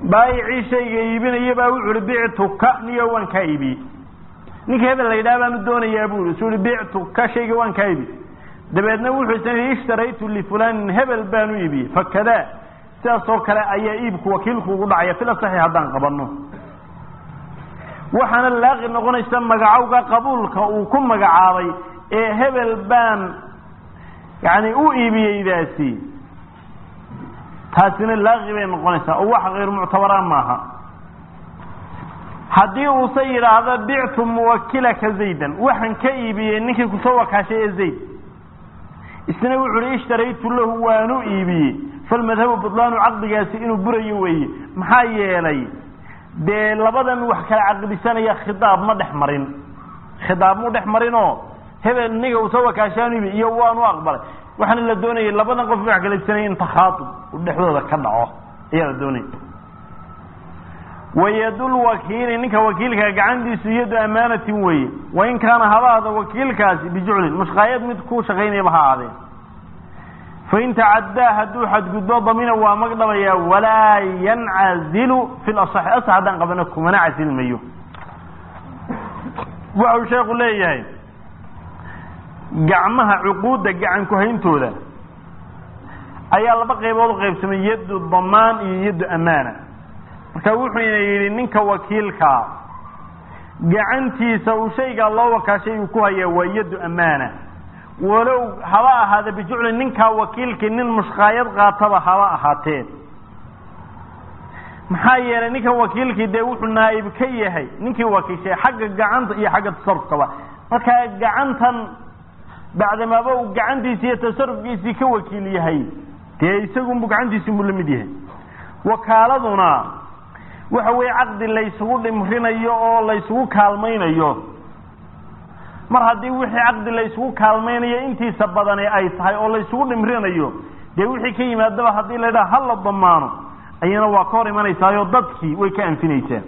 baayicii shayga iibinaya baa wuxu uhi bictuka niyo waan kaa iibiyey ninka hebel la yidhaha baanu doonayaa bu isu uhi bictuka shayga waan kaa iibi dabeedna wuxuu isna ishtaraytu lifulanin hebel baanu iibiyey fakadaa sidaas oo kale ayaa iibku wakiilku ugu dhacaya fil asaxi haddaan qabanno waxaana laaqi noqonaysa magacowga qabuulka uu ku magacaabay ee hebel baan yani u iibiyeydaasi taasina laaqi bay noqonaysaa oo wax kayr muctabara maaha haddii uuse yidhaahdo bictu muwakilaka zaydan waxaan ka iibiyey ninkii kusoo wakaashay ee zayd isna wuxu uhi ishtaraytu lahu waanu iibiyey falmadhabu budlaanu caqdigaasi inuu burayo weeye maxaa yeelay dee labadan wax kala caqdisanaya khidaab ma dhex marin khidaab mu dhex marinoo hebel niga usoo wakaashaanu iibi iyo waanu aqbalay waxaana la doonayay labadan qof wax kala iibsanaya in takhaatub uu dhexdooda ka dhaco ayaa la doonaya wayadul wakiili ninka wakiilka gacantiisu yadu amaanatin weeye wain kaana habaada wakiilkaasi bijuclin mushqaayad mid ku shaqaynayaba ha aadeen fain tacaddaa hadduu xadgudbo damina waa magdhabayaa walaa yancazilu fi lasaxi asax haddaan qabano kumana casilmayo waxau sheekhu leeyahay gacmaha cuquudda gacan ku-hayntooda ayaa laba qaybood u qaybsamay yaddu damaan iyo yaddu amaana marka wuxuuna yidhi ninka wakiilkaa gacantiisa uu shaygaa loo wakaashay uu ku hayaa waa yaddu amaana walow haba ahaada bijucli ninkaa wakiilkii nin mushqaayad qaataba haba ahaatee maxaa yeelay ninkan wakiilkii dee wuxuu naa'ib ka yahay ninkii wakiishay xagga gacanta iyo xagga tasarufkaba markaa gacantan bacdamaaba uu gacantiisi iyo tasarufkiisii ka wakiil yahay dee isagunbu gacantiisiinbuu la mid yahay wakaaladuna waxa weeye caqdi laysugu dhimrinayo oo laysugu kaalmaynayo mar haddii wixii caqdi laysugu kaalmaynayo intiisa badani ay tahay oo laysugu dhimrinayo dee wixii ka yimaadaba haddii la yidhaha hala damaano ayana waa ka hor imanaysaayoo dadkii way ka anfinaysaa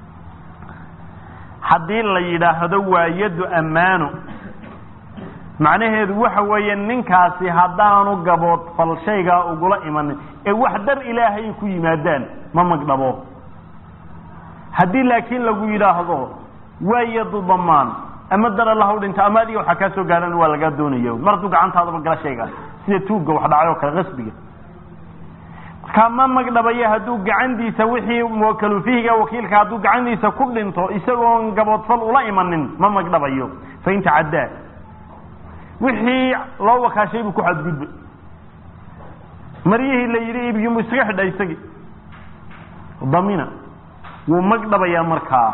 haddii la yidhaahdo waa yaddu ammaano macnaheedu waxa weeye ninkaasi haddaanu gaboodfal shaygaa ugula imanin ee wax dar ilaahay ku yimaadaan ma magdhabo haddii laakiin lagu yidhaahdo waa yadu damaan ama dar alla u dhinta ama adiga waxaa kaa soo gaadhan waa lagaa doonaya mar hadduu gacantaadaba gala shaygaas sida tuugga wax dhacay oo kale qasbiga markaa ma magdhabaya hadduu gacantiisa wixii muwakalu fihiga wakiilka hadduu gacantiisa ku dhinto isagoon gaboodfal ula imanin ma magdhabayo fain tacaddaa wixii loo wakaashay buu ku xadgudbay maryihii la yidhi iibkimu iskaga xidha isagii damina wuu magdhabayaa markaa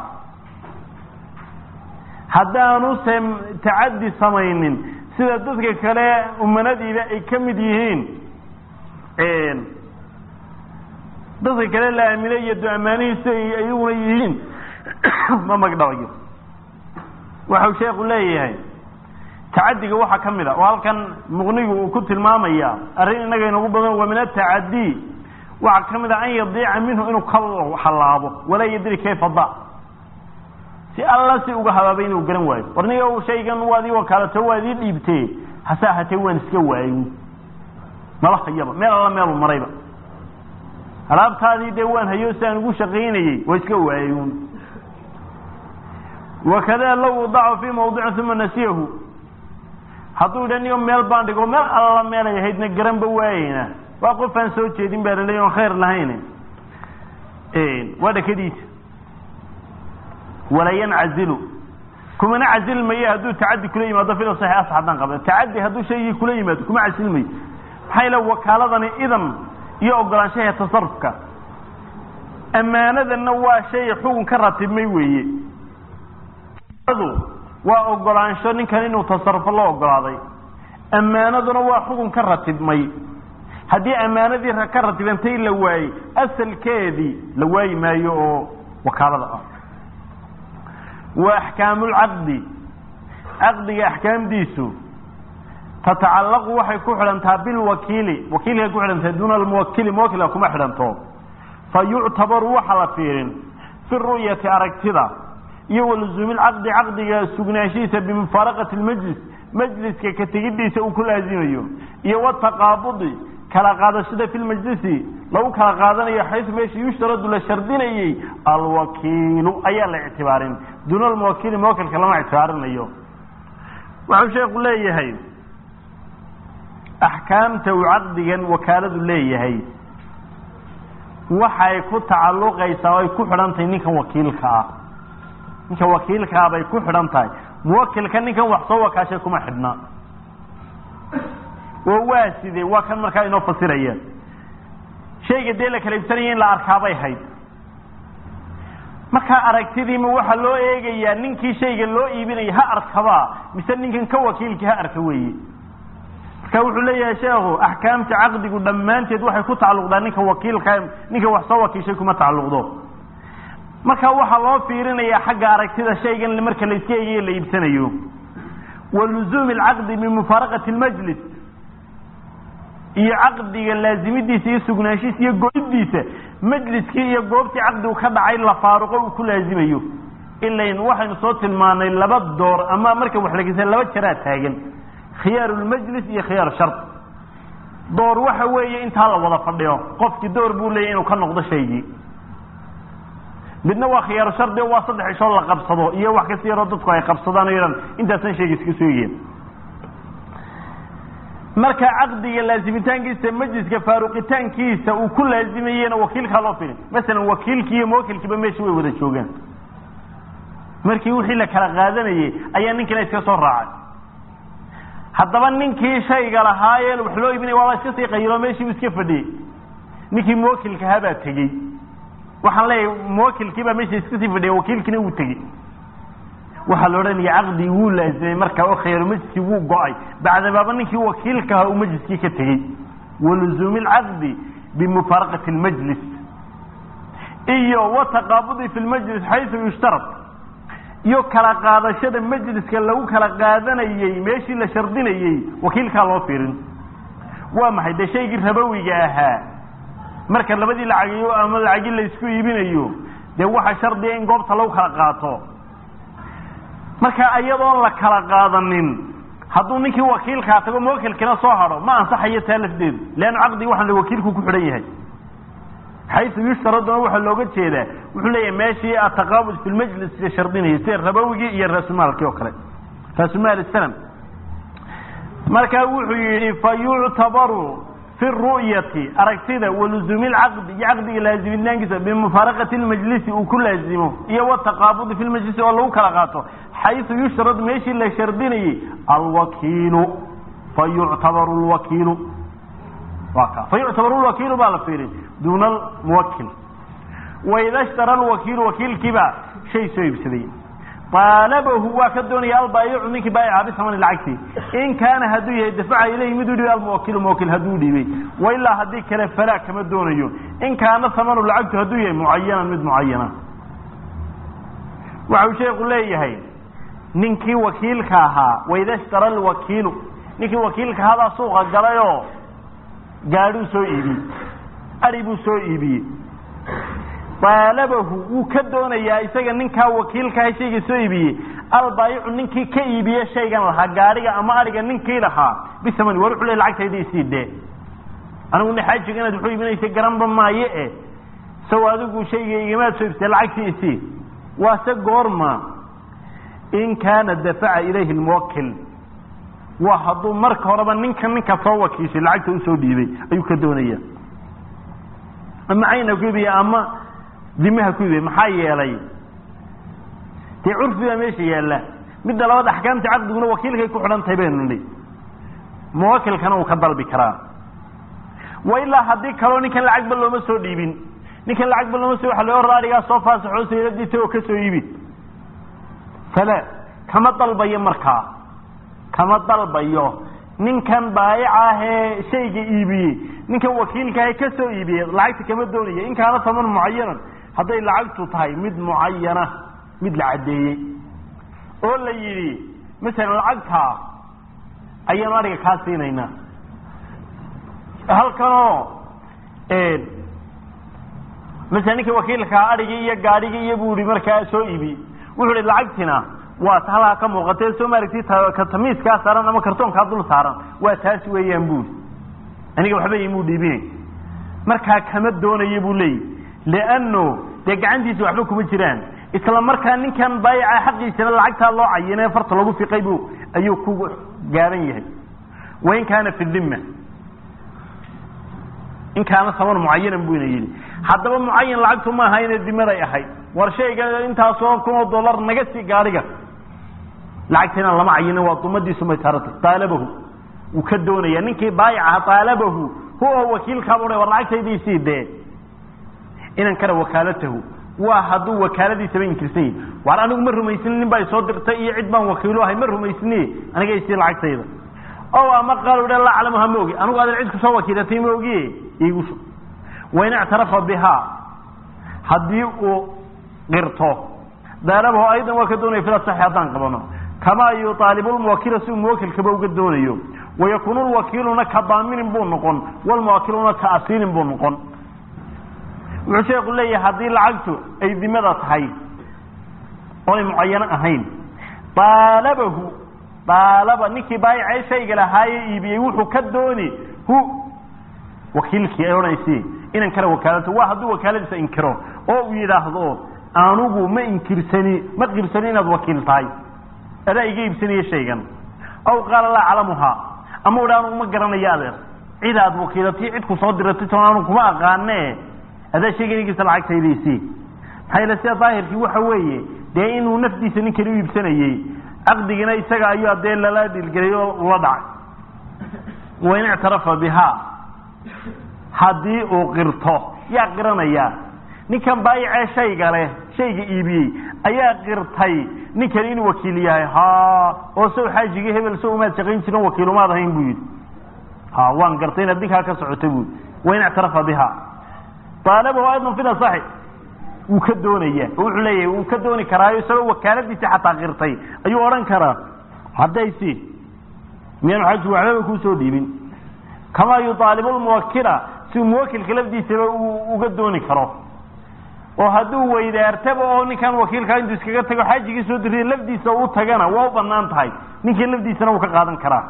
haddaanu se tacaddi samaynin sida dadka kale umanadiiba ay ka mid yihiin dadka kale la aaminay iyo du-amaanihiisu ay iyaguna yihiin ma magdhabayo waxau sheekhu leeyahay tacadiga waxaa ka mid a oo halkan muqnigu uu ku tilmaamaya arrin innaga inagu badan waa min atacadii waxaa ka mid a an yadiica minhu inuu ka halaabo walaa yadri kayfa da si alla si uga habaabay inuu garan waayo warniga shaygan waad ii wakaalato waad ii dhiibtee hase ahaatee waan iska waayo mala hayaba meel alla meelu marayba alaabtaadii dee waan hayo si aan ugu shaqaynayey waa iska waayo wakada law wadacu fii mawdicin uma nasiyahu hadduu idha niyo meel baan dhigo meel alla meelay ahaydna garanba waayeyna waa qof aan soo jeedin baa laleey on khayr lahayn waa dhakadiisa walaa yancazilu kumana casilmayo hadduu tacadi kula yimaado fil saxi as haddaan qabda tacadi hadduu shaygii kula yimaado kuma casilmayo maxaa yeele wakaaladani idan iyo ogolaanshaha tasarufka ammaanadanna waa shay xugun ka ratibmay weeye waa ogolaansho ninkan inuu tasarufo loo ogolaaday ammaanaduna waa xugun ka ratibmay haddii ammaanadii ka ratibantay la waayey asalkeedii la waayi maayo oo wakaalada ah wa axkaamulcaqdi caqdiga axkaamdiisu tatacallaqu waxay ku xidhantaa bilwakiili wakiilkay ku xidhantahay duuna almuwakili muwakilka kuma xidhanto fa yuctabaru waxa la fiirin fi ru'yati aragtida iyo waluzuumi lcaqdi caqdiga sugnaanshihiisa bimufaaraqati lmajlis majliska ka tegidiisa uu ku laazimayo iyo wataqaabudi kala qaadashada fi lmajlisi lagu kala qaadanayo xaysu meesha yushtaradu la shardinayey alwakiilu ayaa la ictibaarin duuna almuwakiili muwakilka lama ictibaarinayo waxau sheeku leeyahay axkaamta uu caqdigan wakaaladu leeyahay waxay ku tacalluqaysaa o ay ku xidhan tahay ninkan wakiilka ah ninkan wakiilka ah bay ku xidhan tahay muwakilka ninkan wax soo wakaashay kuma xidhna oo waa sidee waa kan markaa inoo fasiraya shayga dee la kala ibsanaya in la arkaabay hayd markaa aragtidiima waxaa loo eegayaa ninkii shayga loo iibinaya ha arkabaa mise ninkan ka wakiilkii ha arka weeye marka wuxuu leeyahay sheekhu axkaamta caqdigu dhammaanteed waxay ku tacalluqdaa ninka wakiilka ninka wax soo wakiishay kuma tacalluqdo marka waxaa loo fiirinayaa xagga aragtida shaygan marka la iska eegayo la iibsanayo wa luzuumi alcaqdi bimufaaraqati lmajlis iyo caqdiga laazimidiisa iyo sugnaanshiisa iyo goydiisa majliskii iyo goobtii caqdigu ka dhacay la faaruqo uu ku laazimayo ilayn waxaynu soo tilmaanay laba door ama marka wax lageysa laba jaraa taagan khiyaaru lmajlis iyo khiyaaru shard door waxa weeye intaa la wada fadhiyo qofkii door buu leeyahy inuu ka noqdo shaygii midna waa khiyaaru shardi waa saddex ishood la qabsado iyo wax kasta yaroo dadku ay qabsadaan o yadhan intaasan shayga iska sooyeen marka caqdiga laazimitaankiisa majliska faaruqitaankiisa uu ku laazimayena wakiilkaa loo filin masalan wakiilkii iyo muwakilkiiba meesha way wada joogaan markii wixii la kala qaadanayey ayaa ninkina iska soo raacay haddaba ninkii shayga lahaayee wax loo iibinaya waaba iska sii qayilo meeshii u iska fadhiyey ninkii muwakilkahaa baa tegey waxaan leeyahay muwakilkiibaa meesha iska sii fadhiya wakiilkiina wuu tegey waxaa la odhanaya caqdigi wuu laazimay markaa oo khayru majliskii wuu go-ay bacdabaaba ninkii wakiilkaha uu majliskii ka tegey waluzuumi alcaqdi bimufaaraqati lmajlis iyo wataqaabudi fi lmajlis xaysu yushtarad iyo kala qaadashada majliska lagu kala qaadanayey meeshii la shardinayey wakiilkaa loo fiirin waa maxay dee shaygii rabowiga ahaa marka labadii lacagiyo ama lacagi laysku iibinayo dee waxa shardiga in goobta lagu kala qaato marka iyadoon la kala qaadanin hadduu ninkii wakiilkaa tago muwakilkina soo hadho ma ansaxayo taa lafdeedu leanna caqdigi waxaan wakiilku ku xidhan yahay xaysu yushtaraduna waxaa looga jeedaa wuxuu leeyahay meeshii ataqaabud fi lmajlis la shardinayay sida rabowigii iyo raasumaalkii oo kale raasumaal sanam markaa wuxuu yidhi fa yuctabaru fi ru'yati aragtida waluzuumi lcaqdi iyo caqdiga laazimitaankiisa bimufaaraqati lmajlisi uu ku laazimo iyo wataqaabudi fi lmajlisi oo lagu kala qaato xaysu yushrad meeshii la shardinayey alwakiilu fa yuctabaru lwakiilu waa ka fa yuctabaru lwakiilu baa la fiirin duuna almuwakil waida shtara alwakiilu wakiilkiibaa shay soo iibsaday aalabahu waa ka doonaya albaayicu ninkii baayica bisamani lacagtii in kaana hadduu yahay dafaca ilayhi miduu dhiibay almuwakilu muwakil hadduu dhiibay wailaa haddii kale falaa kama doonayo in kaana samanu lacagtu hadduu yahay mucayanan mid mucayana waxau sheeku leeyahay ninkii wakiilka ahaa waida shtara alwakiilu ninkii wakiilka ahaabaa suuqa galayoo gaadhuu soo iibiyey ari buu soo iibiyey aalabahu wuu ka doonayaa isaga ninkaa wakiilkaha shayga soo iibiyey albaayicu ninkii ka iibiye shaygan lahaa gaadhiga ama ariga ninkii lahaa bisamani war wuxuu le lacagtayda isii dee anigu naxaajiga inaad wuxuu iibinaysa garanba maaye e saw adigu shayga igamaad soo iibsatay lacagtii isii waase goorma in kaana dafaca ilayhi lmuwakil waa hadduu marka horeba ninka ninka soo wakiishay lacagta usoo dhiibay ayuu ka doonaya ama cayna ku iibiya ama dimaha ku iibiya maxaa yeelay dee curfi baa meesha yaalla midda labaad axkaamta caqdiguna wakiilkay ku xidhan tahay baynu nihi muwakilkana uu ka dalbi karaa wa ilaa haddii kaloo ninkan lacagba looma soo dhiibin ninkan lacagba looma soo waxa loo hor arigaa soo faasaxoo sayladiisa oo ka soo iibi fala kama dalbayo markaa kama dalbayo ninkan baayica ahee shayga iibiyey ninkan wakiilkaahe ka soo iibiyey lacagta kama doonaya in kaana taman mucayanan hadday lacagtu tahay mid mucayana mid la caddeeyey oo la yidhi masalan lacagtaa ayaanu ariga kaa siinaynaa halkanoo masalan ninka wakiilkaa arigii iyo gaadhigii iyo buu ihi markaa soo iibiyey wuxuu ihi lacagtina waa ta halkaa ka muuqatee soo maaragti ka tamiiskaa saaran ama kartoonkaa dul saaran waa taas weeyaan buuri aniga waxba imuu dhiibine markaa kama doonayo buu leeyahy lianno dee gacantiisa waxba kuma jiraan isla markaa ninkan baayaca xaqiisana lacagtaa loo cayinee farta lagu fiqay buu ayuu ku gaaban yahay wain kaana fi dhimma in kaana saban mucayanan buyna yidhi haddaba mucayan lacagtu ma aha inay dimaday ahayd war shayga intaasoo kun oo dollar naga sii gaadhiga lacagtiina lama cayinin waa dumadiisu may taarata taalabahu wuu ka doonaya ninkii baayacaha taalabahu huwa wakiilkaabuu war lacagtaydiisii dee inan kara wakaalatahu waa hadduu wakaaladiisaba inkirsan yahi war anigu ma rumaysni nin baa isoo dirtay iyo cid baan wakiilo ahay ma rumaysni aniga isii lacagtayda o ama qaal laa aclamuha ma ogi anigu adan cid kusoo wakiilatay ma ogiye iigu shub wain ictarafa bihaa haddii uu qirto daalabahu aydan waa ka doonaya fila saxi haddaan qabano kamaa yuaalibu lmuwakila si uu muwakilkaba uga doonayo wayakunu lwakiiluna ka daaminin buu noqon walmuwakiluna ka asiilin buu noqon wuxuu sheeku leeyahay haddii lacagtu ay dimada tahay oonay mucayano ahayn daalabahu daalaba ninkii baayacee shayga lahaaye iibiyey wuxuu ka dooni hu wakiilkii ay odhanaysi inan kale wakaalata waa hadduu wakaaladiisa inkiro oo uu yidhaahdo anugu ma inkirsani ma qirsani inaad wakiil tahay adaa iga iibsanaya shaygan aw qaala laa aclamuhaa ama u dha anugu ma garanayo adeer cid aad wakiilatay cid ku soo diratay toon anu kuma aqaane adaa shayganigiisa lacagtaydiisii maxaa yeele sida daahirkii waxa weeye dee inuu nafdiisa ninkani u iibsanayey caqdigina isaga ayuu dee lala dhilgelay oo ula dhacay wain ictarafa bihaa haddii uu qirto yaa qiranaya ninkan baayacee shayga leh shayga iibiyey ayaa qirtay ninkani inuu wakiil yahay ha oo sow xaajigii hebel sow umaad shaqayn jirin wakiilumaad ahayn buu yidhi ha waan gartay inaad ninkaa ka socotay buu wain ictarafa bihaa aalabahu aydan fida saxi wuu ka doonaya oo wuxuu leeyahay wuu ka dooni karaayo isagoo wakaaladiisi xataa qirtay ayuu odhan karaa haddaysi miyaanu xaji waxbaba kuusoo dhiibin kamaa yuaalibu lmuwakila si muwakilka lafdiisaba uu uga dooni karo oo hadduu weydaartaba oo ninkan wakiilkaa intuu iskaga tago xaajigii soo diriya lafdiisa u tagana waa u banaan tahay ninkii lafdiisana wuu ka qaadan karaa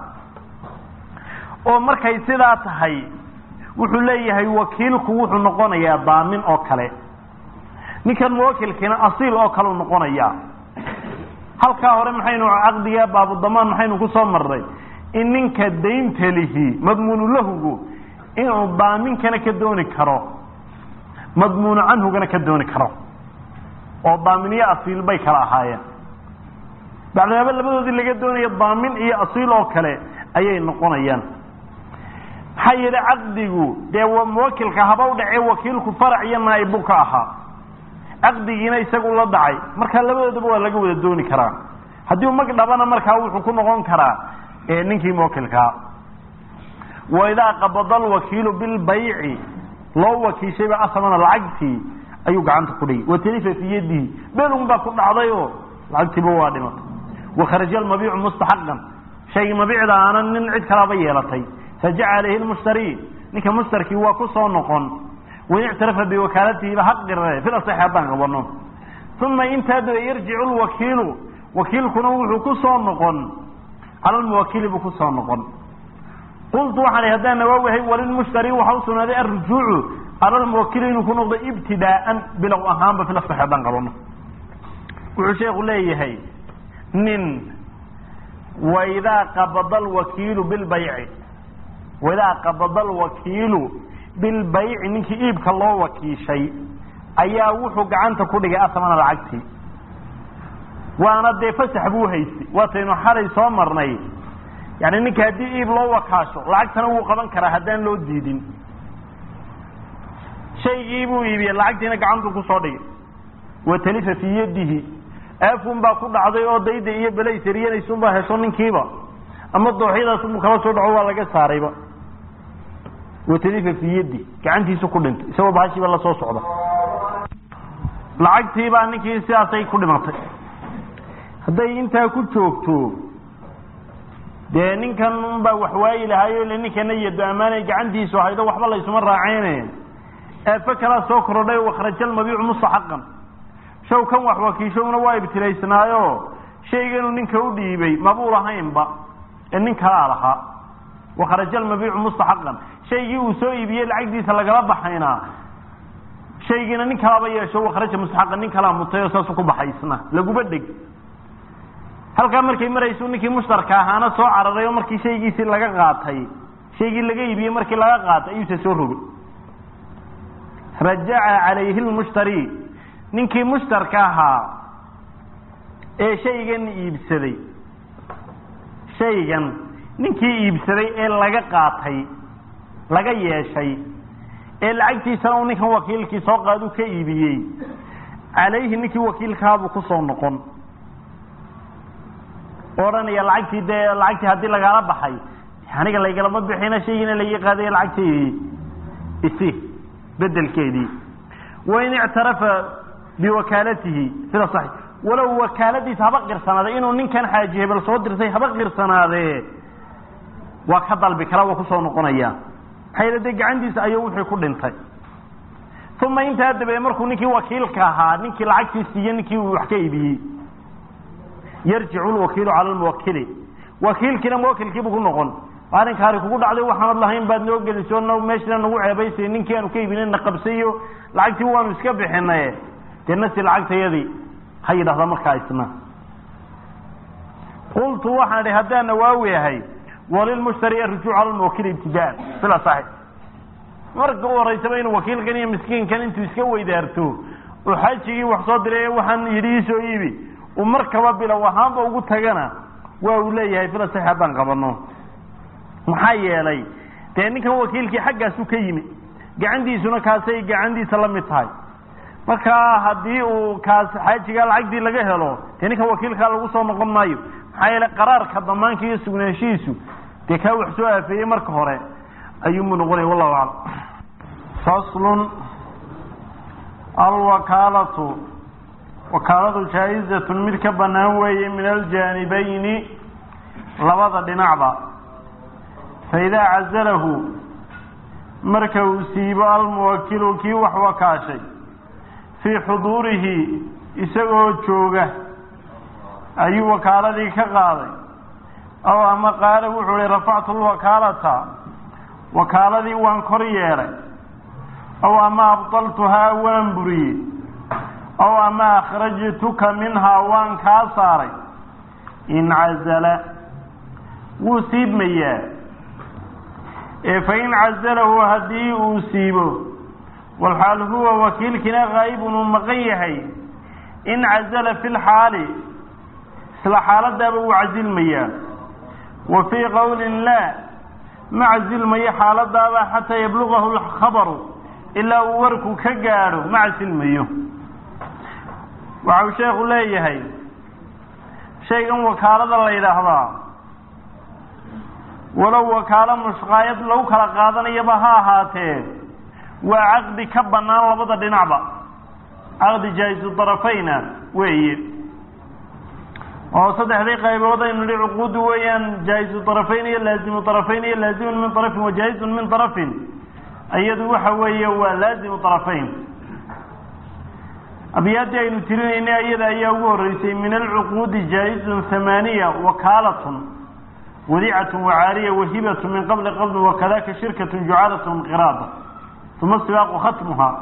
oo markay sidaa tahay wuxuu leeyahay wakiilku wuxuu noqonayaa daamin oo kale ninkan muwakilkiina asiil oo kale u noqonayaa halkaa hore maxaynu caqdiga baabudamaan maxaynu ku soo marnay in ninka daynta lihi madmuunu lahugu inuu daaminkana ka dooni karo madmuunu canhugana ka dooni karo oo daaminiyo asiil bay kala ahaayeen bacdimaaba labadoodii laga doonaya daamin iyo asiil oo kale ayay noqonayaan maxaa yeele caqdigu dee muwakilka haba u dhacee wakiilku farac iyo naaib buu ka ahaa caqdigiina isagu la dhacay markaa labadoodaba waa laga wada dooni karaa haddii u mag dhabana markaa wuxuu ku noqon karaa ninkii muwakilkaa waidaa qabada alwakiilu bilbayci loo wakiishayba asamana lacagtii ayuu gacanta ku dhigay watalifa fii yadihi belun baa ku dhacday oo lacagtiiba waa dhimatay wakharaja almabiicu mustaxaqan shaygii mabiicda aanan nin cid kalaaba yeelatay fajaca alayhi lmushtari ninka mushtarkii waa ku soo noqon wain ictarafa biwakaalatihiba haqirre fil asaxi haddaan qabano uma intaa daba yarjicu lwakiilu wakiilkuna wuxuu ku soo noqon cala lmuwakili buu ku soo noqon qultu waxaan haddaan nawaawihay walilmushtari waxa u sugnaaday alrujuucu cala lmuwakili inuu ku noqdo ibtidaaan bilow ahaanba fil asaxi haddaan qabano wuxuu sheekhu leeyahay nin waidaa qabada alwakiilu bilbayci waidaa qabada alwakiilu bilbayci ninkii iibka loo wakiishay ayaa wuxuu gacanta ku dhigay asamana lacagtii waana dee fasax buu haystay waataynu xalay soo marnay yani ninka haddii iib loo wakaasho lacagtana wuu qaban karaa haddaan loo diidin shaygii buu iibiyey lacagtiina gacantuu kusoo dhigay watalifa fii yadihi aafun baa ku dhacday oo dayda iyo belaysariyanaysunbaa hesho ninkiiba ama dooxyadaasunbuu kala soo dhaco waa laga saarayba watalifa fii yadi gacantiisu ku dhintay isagoo bahashiiba la soo socda lacagtiibaa ninkii sidaasay ku dhimatay hadday intaa ku joogto dee ninkan unbaa waxwaayi lahaayo ile ninkana yado ammaanay gacantiisu haydo waxba laysuma raaceyne eefe kalaa soo korodhay wakhraja almabiicu mustaxaqan shaw kan wax wakiishowna waa ibtilaysnaayo shayganu ninka u dhiibay mabuu lahaynba ee nin kalaa lahaa wakharaja almabiicu mustaxaqan shaygii uu soo iibiyey lacagdiisa lagala baxayna shaygiina nin kalaaba yeesho wakharaja mustaxaqan nin kalaa mutay oo saasu ku baxaysna laguba dheg halkaa markay maraysu ninkii mushtarka ahaana soo cararay oo markii shaygiisii laga qaatay shaygii laga iibiyey markii laga qaatay ayuuse soo rogay rajaca calayhi lmushtari ninkii mushtarka ahaa ee shaygan iibsaday shaygan ninkii iibsaday ee laga qaatay laga yeeshay ee lacagtiisana uu ninkan wakiilkii soo qaadu ka iibiyey calayhi ninkii wakiilkaabuu kusoo noqon odhanaya lacagtii dee lacagtii haddii lagaala baxay aniga laygalama bixina shaygiina laga qaadaya lacagteedii isi bedelkeedii wain ictarafa biwakaalatihi sida sax walow wakaaladiisa haba qirsanaaday inuu ninkan xaaji hebel soo dirtay haba qirsanaadee waa ka dalbi kala waa kusoo noqonaya maxaa yeele dee gacantiisa ayuu wixii ku dhintay uma intaa dabeed markuu ninkii wakiilka ahaa ninkii lacagtii siiye ninkii uu wax ka iibiyey yarjicu lwakiilu cala lmuwakili wakiilkiina muwakilkiibu ku noqon arrinkaari kugu dhacday waxaanad lahayn baad noo geliso meeshana nagu ceebaysay ninkii aanu ka iibinay na qabsayo lacagtii waanu iska bixinaye dee nasi lacagtayadii ha yidhahda markaa isna qultu waxaan idhi haddaan nawaawi ahay walilmushtari arujuuc cala lmuwakili ibtidaan sila saxi marka u horeysaba inuu wakiilkan iyo miskiinkan intuu iska weydaarto oo xajigii wax soo diray waxaan yidhi iisoo iibi uu markaba bilow ahaanba ugu tagana waa uu leeyahay fila saxi haddaan qabano maxaa yeelay dee ninkan wakiilkii xaggaasu ka yimi gacantiisuna kaasay gacantiisa la mid tahay markaa haddii uu kaas xaajigaa lacagtii laga helo dee ninkan wakiilkaa lagu soo noqon maayo maxaa yeelay qaraarka damaanka iyo sugnaanshihiisu dee kaa wax soo aafeeyey marka hore ayuunbu noqonaya wallahu aclam faslun alwakaalatu wakaaladu jaa-izatun mid ka banaan weeye min aljaanibayni labada dhinacba faidaa cazalahu marka uu siibo almuwakilu kii wax wakaashay fii xuduurihi isagoo jooga ayuu wakaaladii ka qaaday aw ama qaala wuxuu ihi rafactu lwakaalata wakaaladii waan kor yeelay aw ama abdaltuhaa waan buriyey aw ama akhrajtuka minhaa waan kaa saaray incazala wuu siibmayaa ee fain cazalahu haddii uu siibo walxaal huwa wakiilkiina kaa'ibun uu maqan yahay incazala fi lxaali isla xaaladaaba wuu casilmayaa wa fii qowlin laa ma casilmayo xaaladaaba xataa yablugahu lkhabaru ilaa uu warku ka gaadho ma casilmayo waxau sheekhu leeyahay shaygan wakaalada la yidhaahdaa walow wakaalo mushqaayad lagu kala qaadanayaba ha ahaatee waa caqdi ka bannaan labada dhinacba caqdi jaa-isu darafayna weeye oo saddexdii qaybood aynu nihi cuquudu weeyaan jaa-isu darafayn iyo laazimu darafayn iyo laazimun min darafin wa jaa-izun min darafin iyadu waxa weeye waa laazimu darafayn abyaadii aynu tirinaynay iyada ayaa ugu horeysay min alcuquudi jaa-izun hamaaniya wakaalatun wadicatun wacaariya wahibatun min qabli qabdin wakadaka shirkatun jucalatun qiraada uma sibaaqu khatmuhaa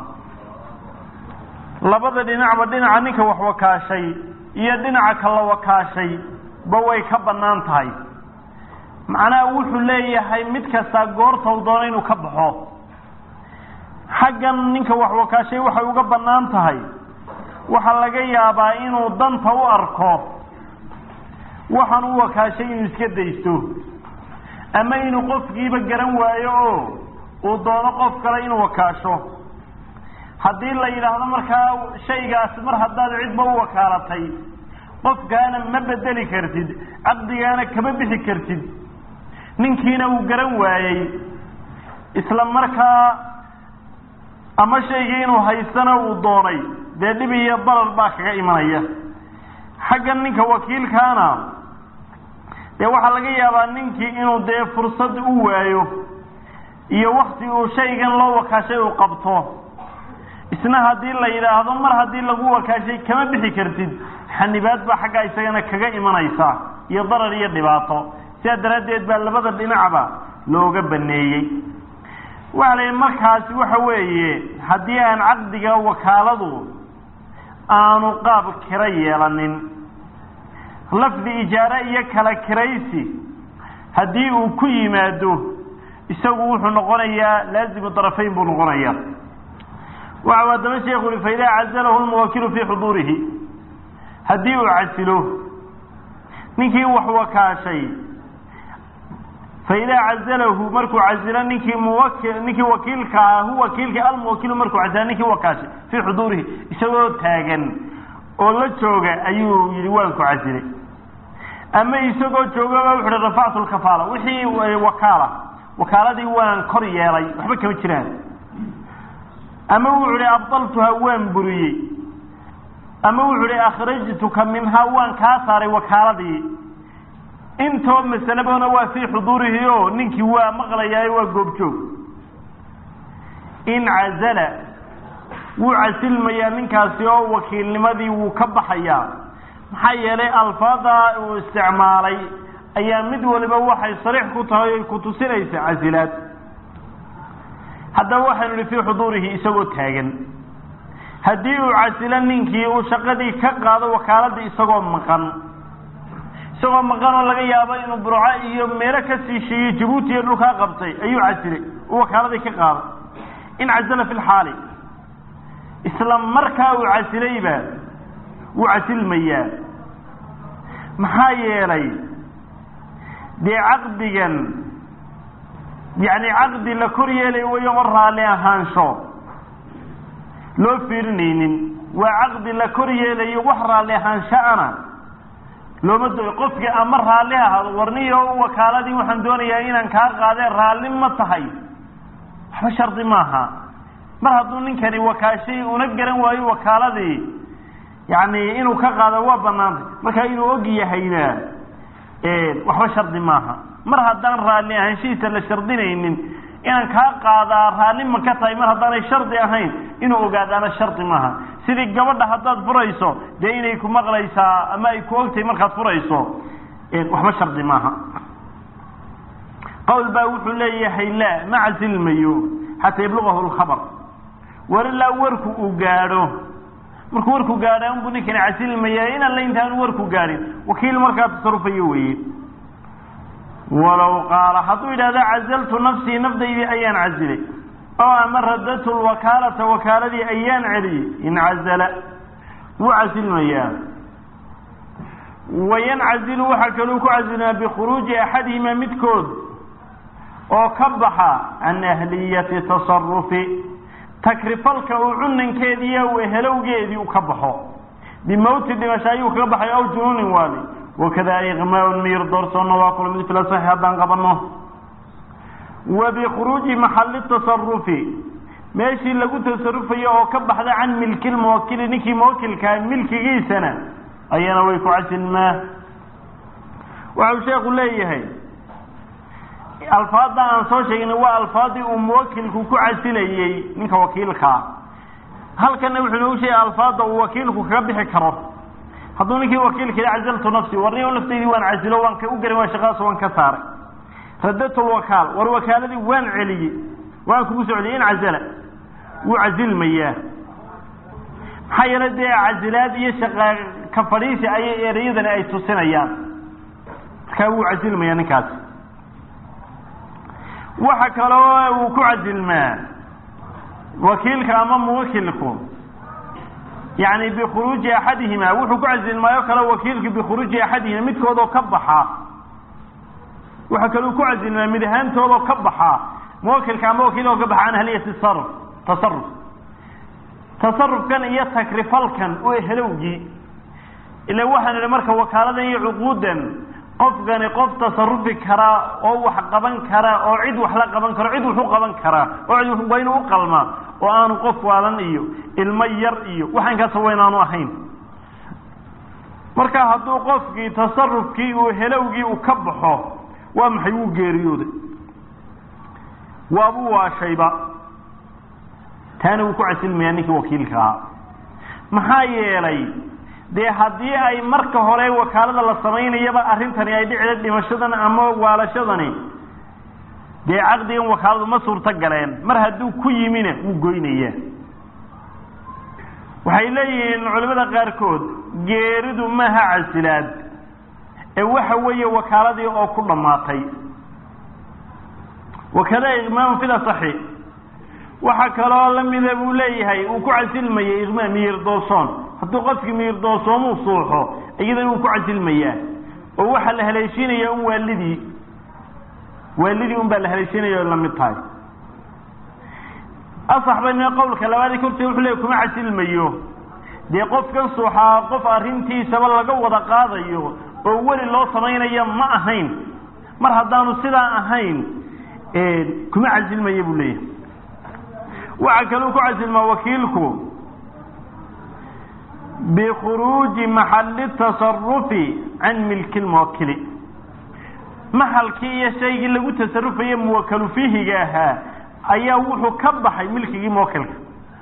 labada dhinacba dhinaca ninka wax wakaashay iyo dhinaca kala wakaashay ba way ka bannaan tahay macnaha wuxuu leeyahay mid kastaa goortau doono inuu ka baxo xaggan ninka wax wakaashay waxay uga bannaan tahay waxaa laga yaabaa inuu danta u arko waxaan u wakaashay inuu iska daysto ama inuu qofkiiba garan waayo oo uu doono qof kale inuu wakaasho haddii la yidhaahdo markaa shaygaasi mar haddaad cidba u wakaalatay qofkaana ma bedeli kartid caqdigaana kama bixi kartid ninkiina uu garan waayey isla markaa ama shaygii inuu haystana uu doonay dee dhib iyo darar baa kaga imanaya xaggan ninka wakiilkaana dee waxaa laga yaabaa ninkii inuu dee fursad u waayo iyo wakti uu shaygan loo wakaashay uu qabto isna haddii la yidhaahdo mar haddii lagu wakaashay kama bixi kartid xanibaad baa xaggaa isagana kaga imanaysa iyo darar iyo dhibaato sidaa daraaddeed baa labada dhinacba looga baneeyey waxa la yidhi markaasi waxa weeye haddii aan caqdiga wakaaladu aanu qaab kiro yeelanin lafdi ijaare iyo kala kiraysi haddii uu ku yimaado isagu wuxuu noqonayaa laazimu darafayn buu noqonayaa waxau haddaba sheekhu uhi faidaa cazalahu lmuwakilu fii xuduurihi haddii uu casilo ninkii wax wakaashay faidaa cazalahu markuu casilo ninkii muwaki ninkii wakiilka ah hu wakiilka almuwakilu markuu casilo ninkii wakaashay fii xuduurihi isagoo taagan oo la jooga ayuu yihi waan ku casilay ama isagoo joogaba wuxu uhi rafactu lkafaala wixii wakaala wakaaladii waan kor yeelay waxba kama jiraan ama wuxu uhi abdaltuha waan buriyey ama wuxu uhi akhrajtuka minhaa waan kaa saaray wakaaladii intoo masalebona waa fii xuduurihi o ninkii waa maqlayaayo waa goobjoog in cazala wuu casilmayaa ninkaasi oo wakiilnimadii wuu ka baxayaa maxaa yeelay alfaada uu isticmaalay ayaa mid waliba waxay sariix ku tahay oy ku tusinaysa casilaad haddaba waxaynu ihi fii xuduurihi isagoo taagan haddii uu casilo ninkii uu shaqadii ka qaado wakaaladii isagoo maqan isagoo maqan oo laga yaabo inuu burco iyo meelo ka siisheeyey jabuuti iyo dhulkaa qabtay ayuu casilay uu wakaaladii ka qaaday in casala fi lxaali isla markaa uu casilayba wuu casilmayaa maxaa yeelay dee caqdigan yacni caqdi la kor yeelay wayo o raalli ahaansho loo fiirinaynin waa caqdi la kor yeelayo wax raalli ahaanshaana looma dooyo qofkii ama raalli ahaado warniyo wakaaladii waxaan doonayaa inaan kaa qaadee raalli ma tahay waxba shardi maaha mar hadduu ninkani wakaashay una garan waayo wakaaladii yani inuu ka qaado waa banaantay marka inuu og yahayna waxba shardi maaha mar haddaan raalli ahaanshihiisa la shardinaynin inaan kaa qaadaa raalli ma ka tahay mar haddaanay shardi ahayn inuu ogaadaana shardi maaha sidii gabadha haddaad furayso dee inay ku maqlaysaa ama ay ku ogtahay markaad furayso waxba shardi maaha qawl baa wuxuu leeyahay la ma casilmayo xataa yablugahu lkhabar war ilaa warku uu gaadho markuu warku gaadha unbuu ninkani casilmaya in alla intaanu warku gaadhin wakiil markaa tasarufayo weeye walow qaala hadduu yidhahda cazaltu nafsii nafdaydii ayaan casilay oo ama radatu lwakaalata wakaaladii ayaan celiyey in cazala wuu casilmayaa wayancazilu waxaa kaluu ku casilmaa bikhuruuji axadihima midkood oo ka baxa can ahliyati tasarufi takrifalka uu cunankeediiyo wehelowgeedii u ka baxo bimawti dhimasho ayuu kaga baxay aw junuunin waali wakada iqmaaun miyir doorsoonna waa kula mid fila saxi haddaan qabanno wa bikhuruuji maxalli tasarufi meeshii lagu tasarufayo oo ka baxda can milki lmuwakili ninkii muwakilkaa milkigiisana ayana way ku casilmaa waxau sheekhu leeyahay alfaadda aan soo sheegnay waa alfaadii uu muwakilku ku casilayey ninka wakiilkaa halkana wuxuu noogu sheegay alfaadda uu wakiilku kaga bixi karo hadduu ninkii wakiilka yidhi cazaltu nafsi warniyo naftaydii waan casilo waan ka u garin waa shaqadaas waan ka saaray radatu lwakaal war wakaaladii waan celiyey waan kugu soo celiyey in cazala wuu casilmayaa maxaa yeele dee casilaad iyo shaqa ka fadhiisi ayay ereyadani ay tusinayaan markaa wuu casilmayaa ninkaasi waxa kaloo uu ku casilmaa wakiilka ama muwakilku yani bikhuruuji axadihima wuxuu ku casilmaayo kale wakiilku bikhuruuji axadihima midkoodoo ka baxa waxa kaleu ku casilmaa mid ahaantoodoo ka baxa muwakilka ama wakiiloo ka baxa can ahliyati sarf tasaruf tasarufkan iyo takrifalkan oo helowgii ila waxaan idhi marka wakaaladan iyo cuquudan qofkani qof tasarufi karaa oo wax qaban kara oo cid wax la qaban karo cid wuxu qaban karaa oo cid waa inuu uqalmaa oo aanu qof waalan iyo ilmo yar iyo waxaankaas waa inaanu ahayn marka hadduu qofkii tasarufkii uu helowgii uu ka baxo waa maxay wuu geeriyooday waabuu waashayba taana wuu ku casilmayaa ninkii wakiilka ahaa maxaa yeelay dee haddii ay marka hore wakaalada la samaynayaba arrintani ay dhicida dhimashadan ama waalashadani dee caqdigan wakaaladu ma suurto galeen mar hadduu ku yimina wuu goynayaa waxay leeyihiin culimada qaarkood geeridu maaha casilaad ee waxa weeye wakaaladii oo ku dhammaatay wakada iqmaamu fil asaxi waxaa kaloo lamida buu leeyahay uu ku casilmayay iqmaam miyir doosoon hadduu qofkii miyir doosoomuu suuxo iyadana wuu ku casilmayaa oo waxaa la haleeshiinaya un waalidii waalidii un baa la haleeshiinaya o lamid tahay asax bayna qowlka labaadii kortee wuxuu leey kuma casilmayo dee qofkan suuxaa qof arrintiisaba laga wada qaadayo oo weli loo samaynaya ma ahayn mar haddaanu sidaa ahayn kuma casilmaya buu leeyahay waxaa kaluu ku casilmaa wakiilku bikhuruuji maxalli tasarufi can milki lmuwakili maxalkii iyo shaygii lagu tasarufaye muwakalu fiihiga ahaa ayaa wuxuu ka baxay milkigii muwakilka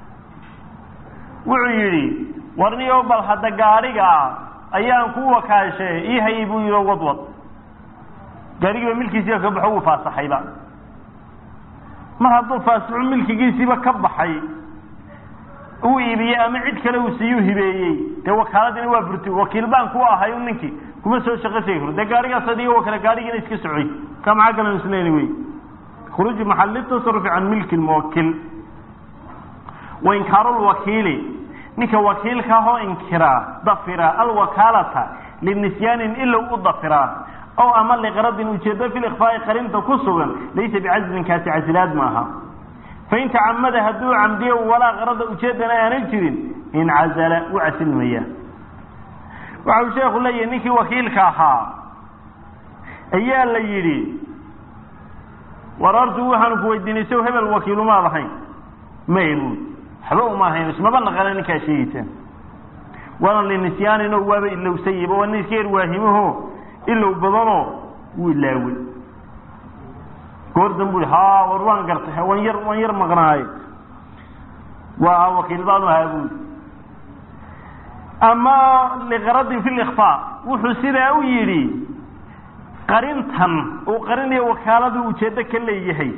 wuxuu yidhi warniyo bal hadda gaadhiga ayaan ku wakaashe ii hayay buu yidhi wadwad gaadhigiiba milkiisiiba ka baxo wuu faasaxayba mar hadduu faasixu milkigiisiiba ka baxay uu iibiyey ama cid kale uu siiyuu hibeeyey dee wakaaladina waa burti wakiil baan ku ahay ninkii kuma soo shaqo tegi karo dee gaadhigaas adiga wakale gaadhigiina iska socoy ka maxaa galan isleeni wey khuruuji maxalli tasarufi can milki lmuwakil wa inkaaru lwakiili ninka wakiilka ahoo inkiraa dafira alwakaalata linisyaanin ilow u dafiraa ow ama liqradin ujeedo fi likfaai qarinta ku sugan laysa bicazlin kaasi casilaad maaha fain tacamada hadduu camdiyo walaa qarada ujeedana aanan jirin incazala u casilmaya waxa uu sheekhu leeyahay ninkii wakiilka ahaa ayaa la yidhi war hortu waxaanu ku weydiinay sow hebel wakiilumaad ahayn maynu waxba uma ahayn ismaba naqana ninkaa sheegeysaan waana linisyaaninoo waaba ilowsayba waa nin iska yar waahimaho ilow badanoo wuu ilaawey goor dan bui ha war waan gartay waan yar waan yar maqnaaye waa wakiil baanu ahaa buui ama liqaradin fi likfaa wuxuu sidaa u yidhi qarintan uu qarinayo wakaaladu ujeeddo ka leeyahay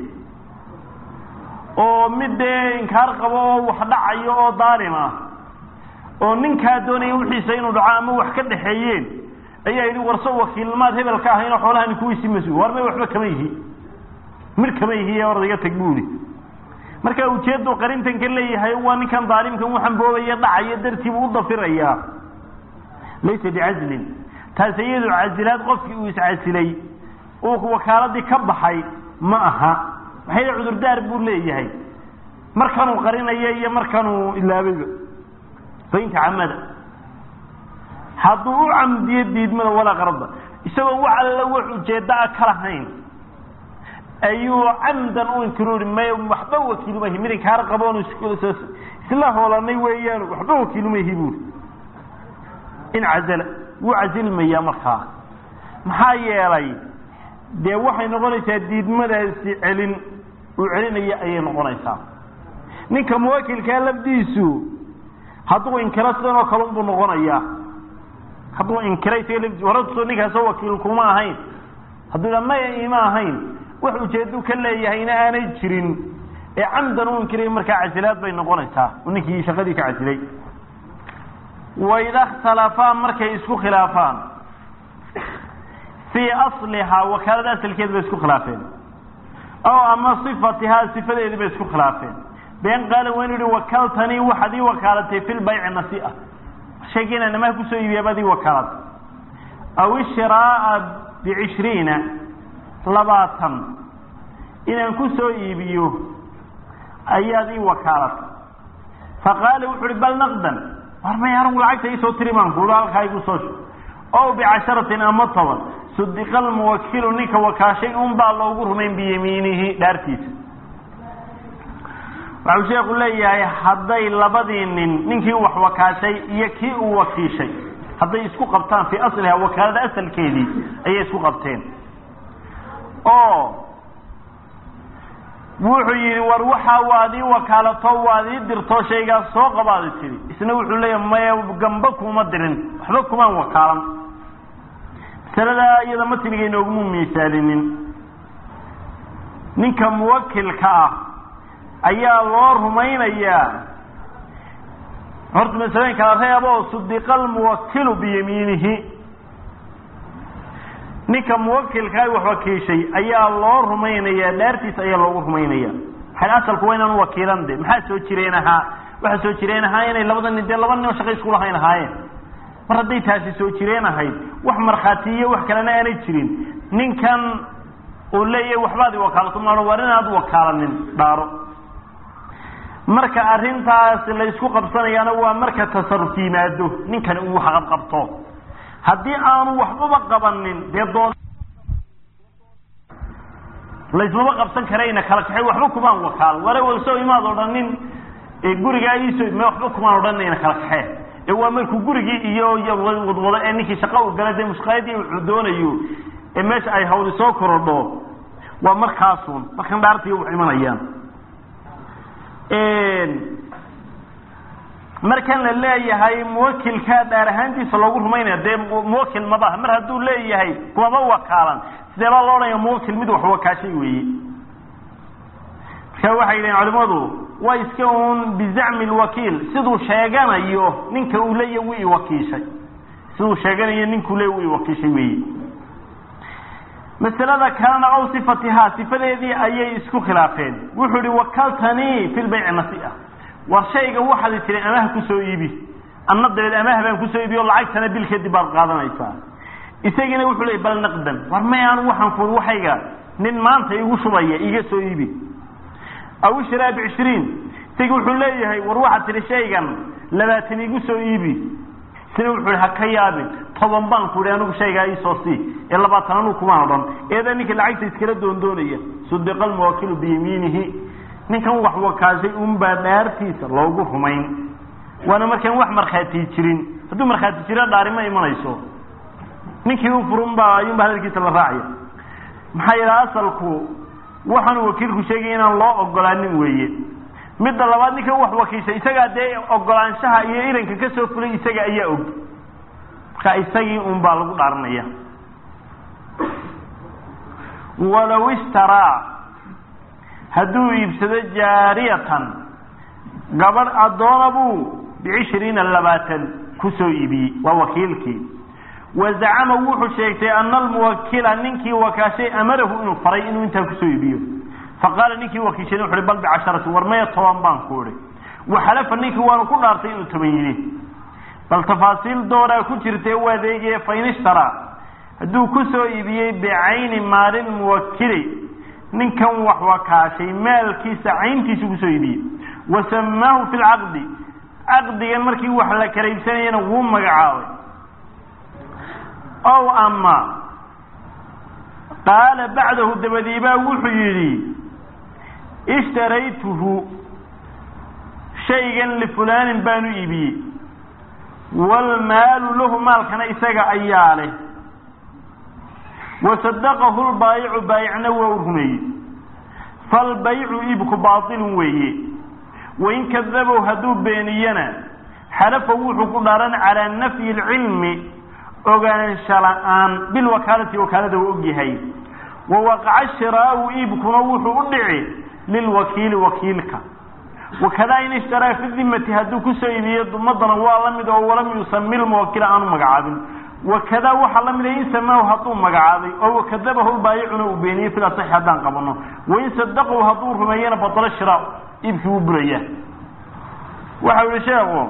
oo mid dee inkaar qabo oo wax dhacayo oo daalim ah oo ninkaa doonaya wixiisa inuu dhaco ama wax ka dhaxeeyeen ayaa yidhi warso wakiilmaad hebel ka ahaynoo xoolahani kuwiisi mas-uul war may waxba kama yihi mir kama yihi ordayga tag buuli marka ujeedduu qarintan ka leeyahay waa ninkan daalimkan waxaan boobaya dhacaya dartiibuu u dafirayaa laysa bicazlin taas iyadu casilaad qofkii uu iscasilay uu wakaaladii ka baxay ma aha maxay cudurdaar buu leeyahay markanuu qarinayo iyo markanuu ilaabayba fain tacamada hadduu u camdiyo diidmada walaa qarada isagoo wax alla wax ujeeddo a ka lahayn ayuu camdan u inkiroori may waxba wakiilumahi mid inkaar qaboon isla hoolanay weeyaan waxba wakiilumahi buuri in cazala wuu casilmayaa markaa maxaa yeelay dee waxay noqonaysaa diidmadaasi celin uu celinaya ayay noqonaysaa ninka muwakilkaa lafdiisu hadduu inkiro sidan oo kale unbuu noqonayaa hadduu inkiray isaga lafdiisu horasoo ninkaasoo wakiil kuma ahayn hadduu dha maya ima ahayn wax ujeedu ka leeyahayna aanay jirin ee camdan u inkiray markaa casilaad bay noqonaysaa ninkii shaqadii ka casilay waida اkhtalafaa markay isku khilaafaan fii aslihaa wakaalada asalkeeda bay isku khilaafeen ow ama صifatihaa sifadeedii bay isku khilaafeen been qaala waa inu yihi wakaltanii waxaad ii wakaalatay fi lbayci nasia shayga inaan amaha kusoo iibiya baad ii wakaalatay aw ishiraa'a bicishriina labaatan inaan ku soo iibiyo ayaad ii wakaalatay faqaala wuxu uhi bal naqdan war may anigu lacagta iisoo tiri baan kuuhi halkaa igu soo shub ow bicasharatin ama toban sudiqa almuwakilu ninka wakaashay un baa loogu rumayn biyamiinihi dhaartiisa waxau sheekhu leeyahay hadday labadii nin ninkii wax wakaashay iyo kii uu wakiishay hadday isku qabtaan fii asliha wakaalada asalkeedii ayay isku qabteen oo wuxuu yidhi war waxaa waad ii wakaalato waad ii dirto shaygaas soo qabaadi tiri isna wuxuu leeyahay maya gamba kuma dirin waxba kumaan wakaalan masaladaa iyada matniga inooguma miisaalinin ninka muwakilka ah ayaa loo rumaynayaa horta masalooyin kala reebo sudiqa almuwakilu biyamiinihi ninka muwakilkaa wax wakiishay ayaa loo rumaynayaa dhaartiisa ayaa loogu rumaynaya maxay asalku waa inaan wakiilan de maxaa soo jireen ahaa waxaa soo jireen ahaa inay labada nin dee laba nin oo shaqo isku lahayn ahaayeen mar hadday taasi soo jireen ahayd wax markhaatiiyo wax kalena aanay jirin ninkan uu leeyahay waxbaad iwakaalato maao war inaad wakaalanin dhaaro marka arrintaas la isku qabsanayaana waa marka tasaruf yimaado ninkani uu waxqabqabto haddii aanu waxbaba qabanin dee dood laysmaba qabsan karayna kala kaxay waxba kumaan wakaal ware walsoo imaad odhanin gurigaa iisoo me waxba kumaan odhanayna kala kaxee ee waa markuu gurigii iyo wadwado ee ninkii shaqa u gala dee mushqaayadii uu doonayo ee meesha ay hawli soo korodho waa markaasun markan dhaartii wax imanayaan markan la leeyahay muwakilkaa dhaar ahaantiisa loogu rumaynaya dee muwakil mabaha mar hadduu leeyahay kumaba wakaalan sidee baa loo odhanaya muwakil mid wax wakaashay weeye marka waxay yidhahen culimadu waa iska un bizacmi lwakiil siduu sheeganayo ninka uu leeya wu iwakiishay siduu sheeganayo ninkuu leeya wu iwakiishay weeye masalada kalena aw sifatihaa sifadeedii ayay isku khilaafeen wuxuu ihi wakaltanii fi lbayci nasi'a war shayga waxaad tiri amaha kusoo iibi anna dabeed amaha baan kusoo iibi o lacagtana bil kadib baad qaadanaysaa isagiina wuxuu leey bal naqdan war may anu waxaan kuui waxayga nin maanta igu shubaya iga soo iibi aw ishraa bicishriin isagi wuxuu leeyahay war waxaad tihi shaygan labaatan igu soo iibi isna wuxuu ihi ha ka yaabin toban baan ku ihi anigu shaygaa iisoo sii ee labaatan anu kumaan odhan eedaa ninka lacagta iskala doondoonaya sudiqa almuwakilu biyamiinihi ninkan wax wakaashay unbaa dhaartiisa loogu rumayn waana markaan wax markhaati jirin hadduu markhaati jiro dhaari ma imanayso ninkii u furunbaa ayuunba hadalkiisa la raacaya maxaa yidhaha asalku waxaanu wakiilku sheegaya inaan loo ogolaanin weeye midda labaad ninkan wax wakiishay isagaa dee ogolaanshaha iyo iranka ka soo fulay isaga ayaa og marka isagii un baa lagu dhaaranaya walow ishtaraa hadduu iibsado jaariyatan gabadh addoona buu bicishriina labaatan kusoo iibiyey waa wakiilkii wa zacama wuxuu sheegtay ana almuwakila ninkii wakaashay amarahu inuu faray inuu intaa kusoo iibiyo faqaala ninkii wakiishana wuxu uhi bal bicasharati war maya toban baan ku ihi waxalafa ninkii waanu ku dhaartay inuu toban yidhi bal tafaasiil dooraa ku jirtee u adeegaya fain ishtaraa hadduu kusoo iibiyey bicayni maalin muwakili ninkan wax wakaashay maalkiisa cayntiisu kusoo iibiyey wa samaahu fi lcaqdi caqdigan markii wax la kala iibsanayana wuu magacaabay ow ama qaala bacdahu dabadiibaa wuxuu yidhi ishtaraytuhu shaygan lifulaanin baanu iibiyey waalmaalu lahu maalkana isaga ayaa leh wasadaqahu lbaayicu baayicna waa u rumeeyey falbaycu iibku baatilun weeye wain kadabow hadduu beeniyana xalafa wuxuu ku dhaaran calaa nafyi alcilmi ogaansha la-aan bilwakaalati wakaalada u ogyahay wa waqaca shiraau iibkuna wuxuu u dhici lilwakiili wakiilka wakadaa in ishtaraa fi dimati hadduu kusoo iibiyo dumadana waa la mid oo walam yusami lmuwakila aanu magacaabin wakadaa waxaa la mida in samaahu hadduu magacaabay oo wakadabahu lbaayicuna uu beeniyey fil asaxi haddaan qabano wain sadaqahu hadduu rumeeyana batalo shiraa iibkii wuu buraya waxau yihi sheekhu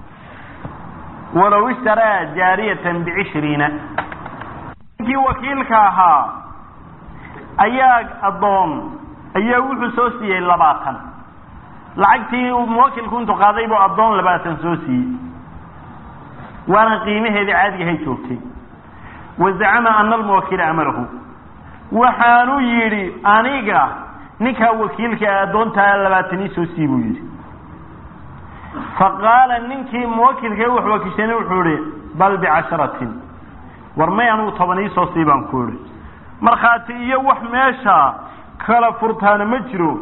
walow ishtaraa jaariyatan bicishriina ninkii wakiilka ahaa ayaa addoon ayaa wuxuu soo siiyey labaatan lacagtii muwakilku intuu qaaday buu addoon labaatan soo siiyey waana qiimaheedii caadigahay joogtay wa zacama ana almuwakila amarahu waxaanu yidhi aniga ninkaa wakiilka addoontaa labaatan ii soo sii buu yidhi faqaala ninkii muwakilka wax wakiishana wuxuu ihi bal bicasharatin war may anugu toban iisoo sii baan ku ihi markhaati iyo wax meesha kala furtaana ma jiro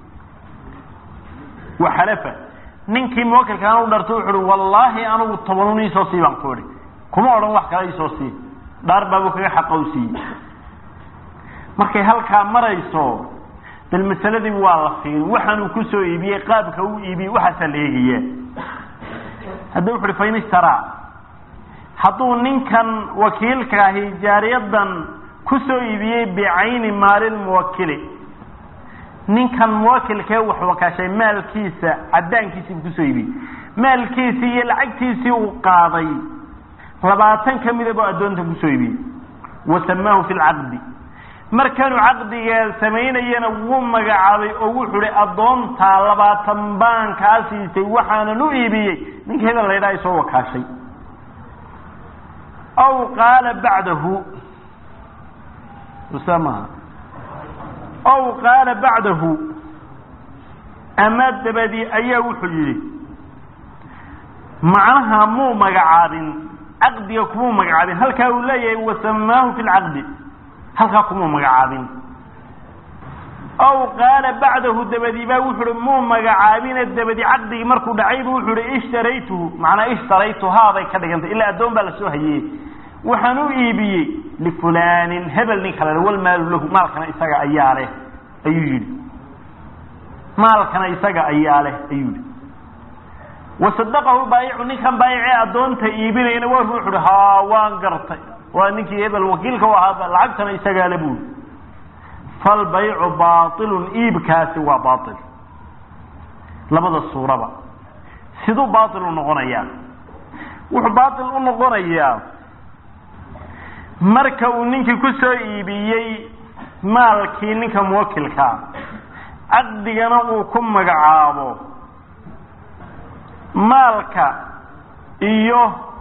waxalafa ninkii muwakilka anu dharto wuxu uhi wallaahi anugu tobanun iisoo sii baan ku ihi kuma odhan wax kale iisoo sii dhaar baabuu kaga xaqa u siiyey markay halkaa marayso bal masaladii waa la fiirin waxaanuu kusoo iibiyey qaabka uu iibiyey waxaasaa la eegaya hadda wuxu uhi fain ishtaraa hadduu ninkan wakiilka ahi jaariyadan kusoo iibiyey bicayni maalilmuwakili ninkan muwakilkee wax wakaashay maalkiisa cadaankiisii buu kusoo iibiyey maalkiisii iyo lacagtiisii uu qaaday labaatan ka mida buu addoonta kusoo iibiyey wasamaahu fi lcaqdi markanuu caqdiga samaynayana wuu magacaabay oo wuxuu hi addoontaa labaatan baan kaa siisay waxaanan u iibiyey ninka hebel laydhaa ay soo wakaashay aw qaala bacdahu sa maha aw qaala bacdahu ama dabadii ayaa wuxuu yidhi macnaha muu magacaabin caqdiga kumuu magacaabin halkaa uu leeyahay wasamaahu fi lcaqdi halkaa kumuu magacaabin aw qaala bacdahu dabadii baa wuxu uhi muu magacaabine dabadi caqdigii markuu dhacaybu wuxuu hi ishtaraytuhu macnaa ishtaraytuhaa bay ka dhigantay ilaa addoon baa lasoo hayeye waxaan u iibiyey lifulanin hebel nin kale walmaalu lahu maalkana isaga ayaa leh ayuu yidhi maalkana isaga ayaa leh ayuu yidhi wasadaqahu baayicu ninkan baayicee addoonta iibinayna waa wuxu uhi ha waan gartay waa ninkii hebel wakiilka u ahaa lacagtana isagaa le buuri falbaycu baailun iibkaasi waa baail labada suuraba siduu baail u noqonayaa wuxuu baail u noqonayaa marka uu ninkii ku soo iibiyey maalkii ninka muwakilkaa caqdigana uu ku magacaabo maalka iyo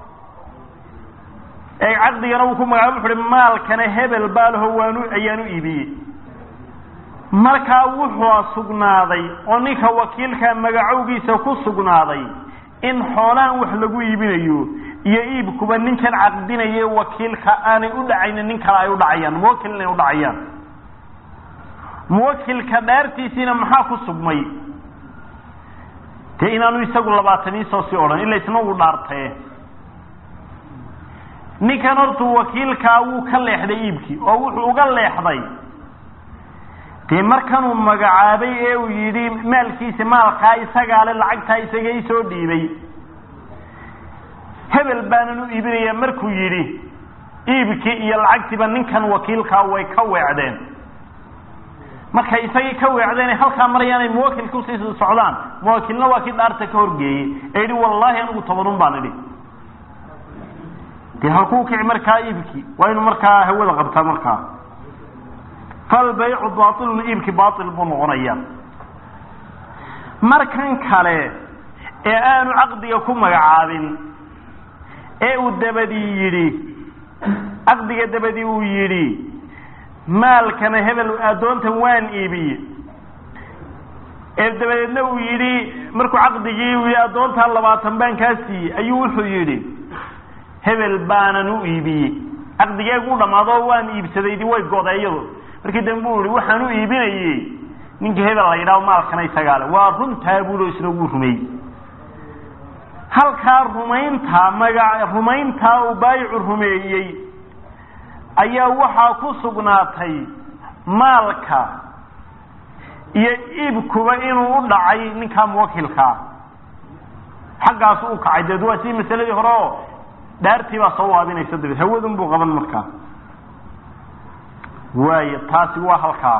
caqdigana uu ku magacaabo wuxu uhi maalkana hebel baalaho waanu ayaan u iibiyey markaa wuxuu sugnaaday oo ninka wakiilka magacowgiisa ku sugnaaday in xoolahan wax lagu iibinayo iyo iibkuba ninkan caqdinaye wakiilka aanay u dhacaynin nin kale ay u dhacayaan muwakil inay u dhacayaan muwakilka dhaartiisiina maxaa ku sugmay dee inaanu isagu labaataniisoo sii odhan ila isna uu dhaartee ninkan hortuu wakiilkaa wuu ka leexday iibkii oo wuxuu uga leexday dee markanuu magacaabay ee uu yidhi maalkiisa maalkaa isagaa le lacagtaa isaga isoo dhiibay hebel baanan u iibinaya markuu yidhi iibkii iyo lacagtiiba ninkan wakiilkaa way ka weecdeen markay isagii ka weecdeen halkaa marayaanay muwakilka usii socdaan muwakilna waa kii dhaarta ka horgeeyey ee yidhi wallaahi anigu tobanun baan idhi dee halkuu kici markaa iibkii waa inuu markaa hawada qabtaa markaa falbaycu baailun iibkii baail buu noqonaya markan kale ee aanu caqdiga ku magacaabin ee uu dabadii yidhi caqdiga dabadii uu yidhi maalkana hebel addoontan waan iibiye ee dabadeedna uu yidhi markuu caqdigii uu yidhi addoontaa labaatan baan kaa siiyey ayuu wuxuu yidhi hebel baanan u iibiyey caqdigeegu u dhammaado waan iibsadaydi way godeeyadu markii dambe uu yihi waxaan u iibinayey ninka hebel la yidhaho maalkana isagaale waa runtaa buulo isna wuu rumeeyey halkaa rumayntaa maga rumayntaa uu baayicu rumeeyey ayaa waxaa ku sugnaatay maalka iyo iibkuba inuu u dhacay ninkaa muwakilkaa xaggaasu u kacay deed waa sii masaladii hore oo dhaartii baa soo waabinaysa dabeed hawadun buu qaban markaa waayo taasi waa halkaa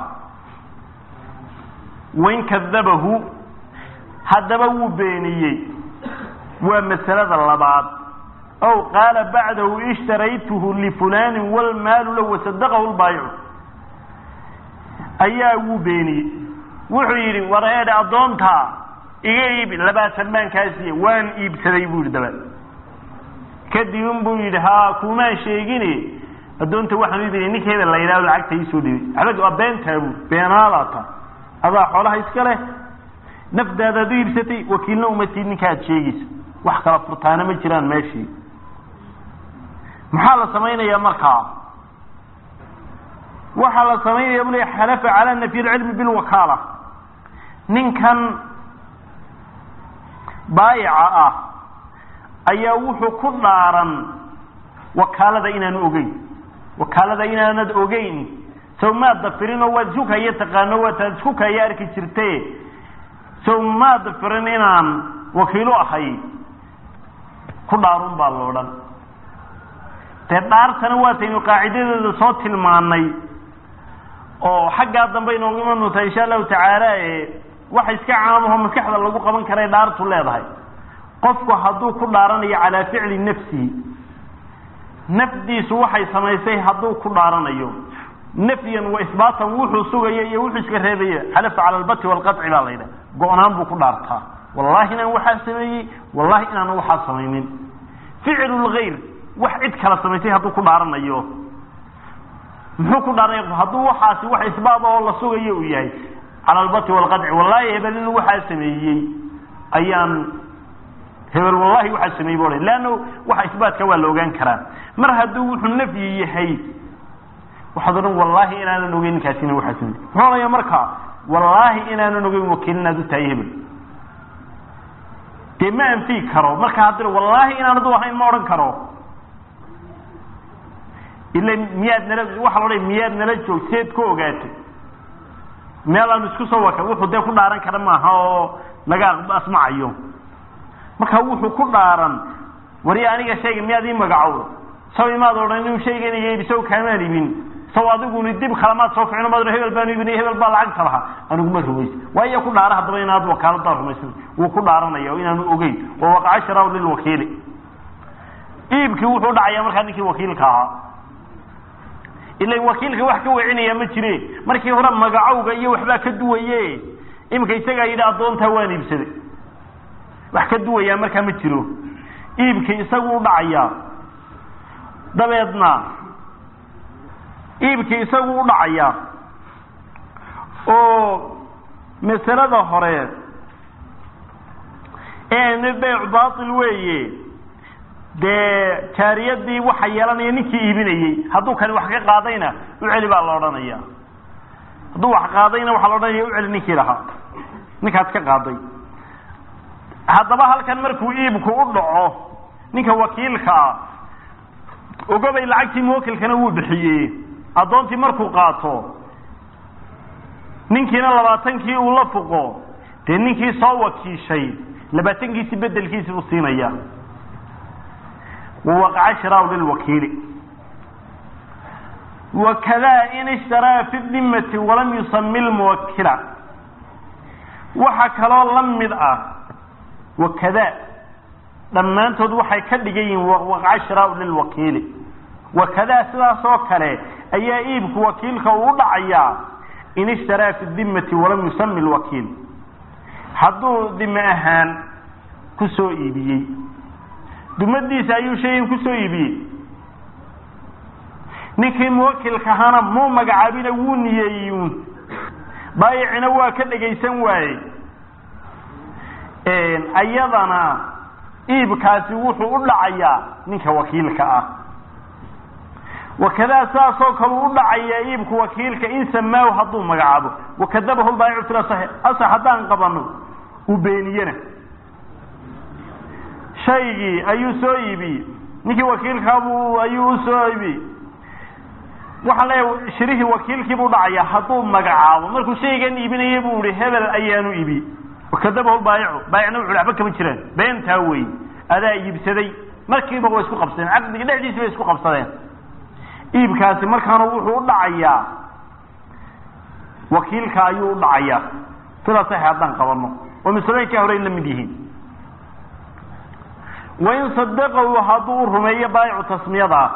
wain kadabahu haddaba wuu beeniyey waa masalada labaad ow qaala bacdahu ishtaraytuhu lifulanin walmaalu lahu wasadaqahu lbaayicu ayaa wuu beeniyey wuxuu yidhi war eedhe addoontaa iga iibi labaatan baan kaa siiye waan iibsaday buu yidhi dabaed kadib un buu yidhi ha kumaan sheegine addoonta waxaan u iibinay ninka hebel la yidhahdo lacagta iisoo dhibay abag waa beentaabu beenaadaata adaa xoolaha iska leh nafdaadaad u iibsatay wakiilna umatid ninka aad sheegayso wax kala furtaana ma jiraan meeshii maxaa la samaynayaa markaa waxaa la samaynaya bule xalafa calaa nafyi lcilmi bilwakaala ninkan baayica ah ayaa wuxuu ku dhaaran wakaalada inaanu ogeyn wakaalada inaanad ogeyn sow maad dafirin oo waad isku kaya taqaano waataad isku kaya arki jirte sow maad dafirin inaan wakiilo ahay ku dhaarun baa lo odhan dee dhaartana waataynu qaacidadeeda soo tilmaanay oo xaggaa dambe inoogu iman doontaa insha allahu tacaala waxa iska caamaho maskaxda lagu qaban karay dhaartu leedahay qofku hadduu ku dhaaranayo calaa ficli nafsihi nafdiisu waxay samaysay hadduu ku dhaaranayo nafyan wa isbaatan wuxuu sugaya iyo wuxuu iska reebaya xalafa cala albati walqaci baa la yidhaha go-naan buu ku dhaartaa wallahi inaan waxaa sameeyey wallahi inaan waxaa samaynin ficlu lgayr wax cid kala samaysay hadduu ku dhaaranayo muxuu ku dhaaranaya hadduu waxaasi wax isbaab oo la sugayo uu yahay cala albati walqadci wallahi hebel inuu waxaa sameeyey ayaan hebel wallahi waxaa sameeyey bu leanna waxa isbaatka waa la ogaan karaa mar hadduu wuxuu nafyi yahay waxaad odhan wallahi inaanan ogeyn ninkaasina waxaa sameeyey muxuu odhanaya marka wallaahi inaanan ogeyn wakiil inaad u tahay hebel dee ma anfii karo marka haddii wallaahi inaanadu ahayn ma odhan karo ila miyaad nala waxa la odhanaya miyaad nala joog seed ku ogaatay meel aan isku soo waka wuxuu dee ku dhaaran kara maaha oo laga asmacayo marka wuxuu ku dhaaran wari aniga shayga miyaad ii magacowda saw imaad odhan inuu shaygan iga ibi saw kaamaan ibin saw adiguni dib kalamaad soo ficno maad hebel baan ibin hebel baa lacagta lahaa aniguma rumaysa waayo ku dhaara haddaba inaad wakaalada rumaysan wuu ku dhaaranaya oo inaanu ogeyn wa waqaca sharaw lilwakiili iibkii wuxuu dhacaya markaa ninkii wakiilka ahaa ila wakiilka wax ka wecinaya ma jire markii hore magacowga iyo waxbaa ka duwaye imika isagaa yidhi addoontaa waan iibsaday wax ka duwayaa markaa ma jiro iibkii isagu u dhacayaa dabeedna iibkii isagu u dhacayaa oo masalada hore ee beyc baatil weeye dee jaariyadii waxa yeelanaya ninkii iibinayey hadduu kani wax ka qaadayna u celi baa la odhanaya hadduu wax qaadayna waxaa la odhanaya u celi ninkii lahaa ninkaas ka qaaday haddaba halkan markuu iibku u dhaco ninka wakiilka ah ogobay lacagtii muwakilkana wuu bixiyey addoontii markuu qaato ninkiina labaatankii uu la fuqo dee ninkii soo wakiishay labaatankiisi bedelkiisi buu siinaya wawaqaca shiraaw lilwakiili wakadaa in ishtaraa fi dimati walam yusami lmuwakila waxa kaloo la mid ah wakadaa dhammaantood waxay ka dhigan yihiin waqaca shiraaw lilwakiili wakadaa sidaas oo kale ayaa iibku wakiilka uu u dhacayaa in ishtaraa fi dimati walam yusami lwakiil hadduu dime ahaan ku soo iibiyey dumadiisa ayuu shaygan ku soo iibiyey ninkii muwakilka ahaana muu magacaabina wuu niyeeyun baayicina waa ka dhegaysan waaye ayadana iibkaasi wuxuu u dhacayaa ninka wakiilka ah wakadaa saasoo kale u dhacayaa iibku wakiilka in samaahu hadduu magacaabo wakadabahu lbaayicu fil asaxi asax haddaan qabano uu beeniyena shaygii ayuu soo iibiyey ninkii wakiilkaabu ayuu u soo iibiyey waxaan leeyahay shirihii wakiilkiibuu dhacayaa hadduu magacaabo markuu shaygan iibinayay buu ihi hebel ayaanu iibiyey wakadabahu lbaayicu baayicna wuxu waxba kama jiraan beentaa wey adaa iibsaday markiiba way isku qabsadeen caqdiga dhexdiisi bay isku qabsadeen iibkaasi markaana wuxuu u dhacayaa wakiilka ayuu u dhacayaa sidaa sax haddaan qabano oo masalooyinkaa hore la mid yihiin wain sadaqahu hadduu u rumeeyo baayicu tasmiyadaa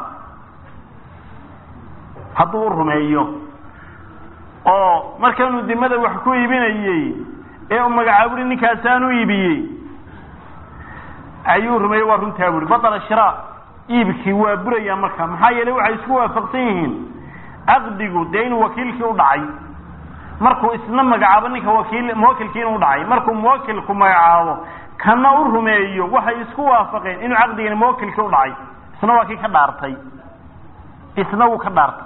hadduu u rumeeyo oo markaanuu dimada wax ku iibinayey ee uu magacaaburi ninkaasaan u iibiyey ayuu rumeeyey waa runtaa buri batala shiraa iibkii waa burayaa marka maxaa yeelay waxay isku waafaqsan yihiin caqdigu dee inuu wakiilkii u dhacay markuu isna magacaabo ninka wakiil muwakilkii inuu dhacay markuu muwakilku magacaabo kana u rumeeyo waxay isku waafaqeen inuu caqdigani muwakilkii u dhacay isna waa kii ka dhaartay isna wuu ka dhaartay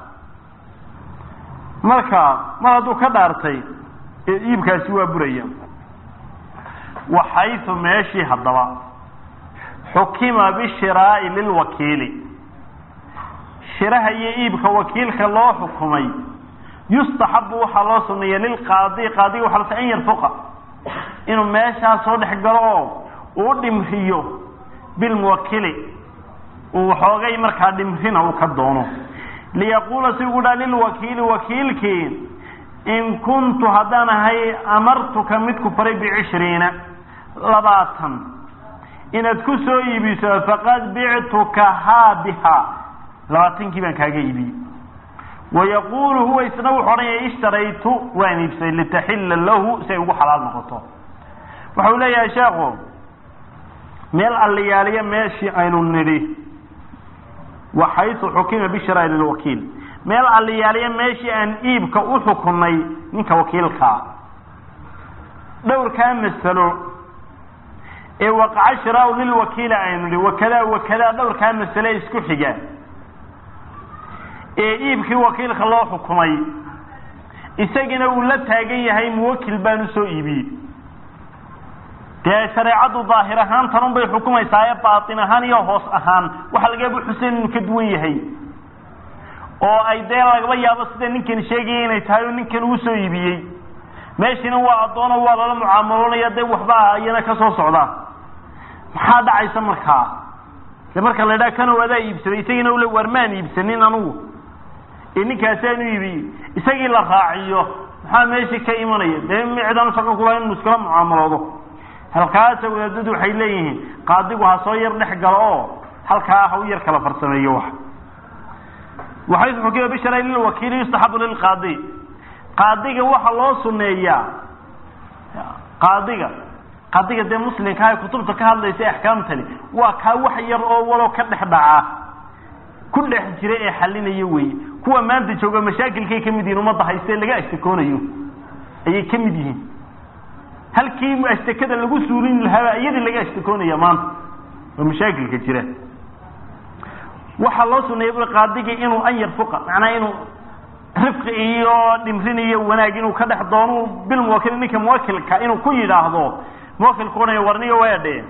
marka mar hadduu ka dhaartay iibkaasi waa buraya waxaytu meeshii haddaba xukima bishiraa'i lilwakiili shiraha iyo iibka wakiilka loo xukumay yustaxabu waxaa loo suneeya lilqaadi qaadiga waxa lata an yarfuqa inuu meeshaa soo dhex galo oo uu dhimriyo bilmuwakili uu waxoogay markaa dhimrina uu ka doono liyaquula si ugu dhaa lilwakiili wakiilkii in kuntu haddaan ahay amartuka mid ku faray bicishriina labaatan inaad ku soo iibiso faqad bictuka haa bihaa labaatankii baan kaaga iibiyey wayaquulu huwa isna wuxu odhanaya ishtaraytu waan iibsaday litaxilla lahu si ay ugu xalaal noqoto waxau leeyahay sheekhu meel alliyaaliya meeshii aynu nidhi waxaytu xukima bishraa lilwakiil meel alliyaaliya meeshii aan iibka u xukunay ninka wakiilkaa dhowrkaa masalo ee waqaca shiraau lilwakiila aynu nihi wakadaa wakadaa dhowrkaa masale isku xiga ee iibkii wakiilka loo xukumay isagina uu la taagan yahay muwakil baan usoo iibiyey dee shareecaddu daahir ahaan tanun bay xukumaysaa ee baatin ahaan iyo hoos ahaan waxa lagaba xuseen inuu ka duwan yahay oo ay dee lagaba yaabo sida ninkan sheegaya inay tahay oo ninkan uu soo iibiyey meeshina waa addoono waa lala mucaamaloonaya dee waxba iyana ka soo socda maxaa dhacaysa markaa de marka la idhaha kanow adaa iibsaday isagiina ule waar maan iibsanin anugu ee ninkaasaan u iibiyey isagii la raaciyo maxaa meeshii ka imanaya dee micdan shaqo kula inu iskala mucaamaloodo halkaasa wadaadadu waxay leeyihiin qaadigu ha soo yar dhex galo oo halkaa ha u yar kala farsameeyo wax waxaysu xukima bishara lilwakiili yustaxabu lilqaadi qaadiga waxa loo suneeyaa qaadiga qaadiga dee muslimka ay kutubta ka hadlaysa axkaamtani waa kaa wax yar oo walow ka dhex dhaca ku dhex jira ee xalinaya weye kuwa maanta jooga mashaakilkay ka mid yihin ummadda hayste laga ashtakoonayo ayay ka mid yihiin halkii ashtakada lagu suulin lahaaba iyadii laga ashtakoonaya maanta oo mashaakilka jira waxaa loo suneeyay bu qaadigi inuu an yarfuqa macnaa inuu rifqi iyo dhimrin iyo wanaag inuu ka dhex doono bilmuwakil ninka muwakilka inuu ku yidhaahdo muwakilku odhanaya warniyo waa dhe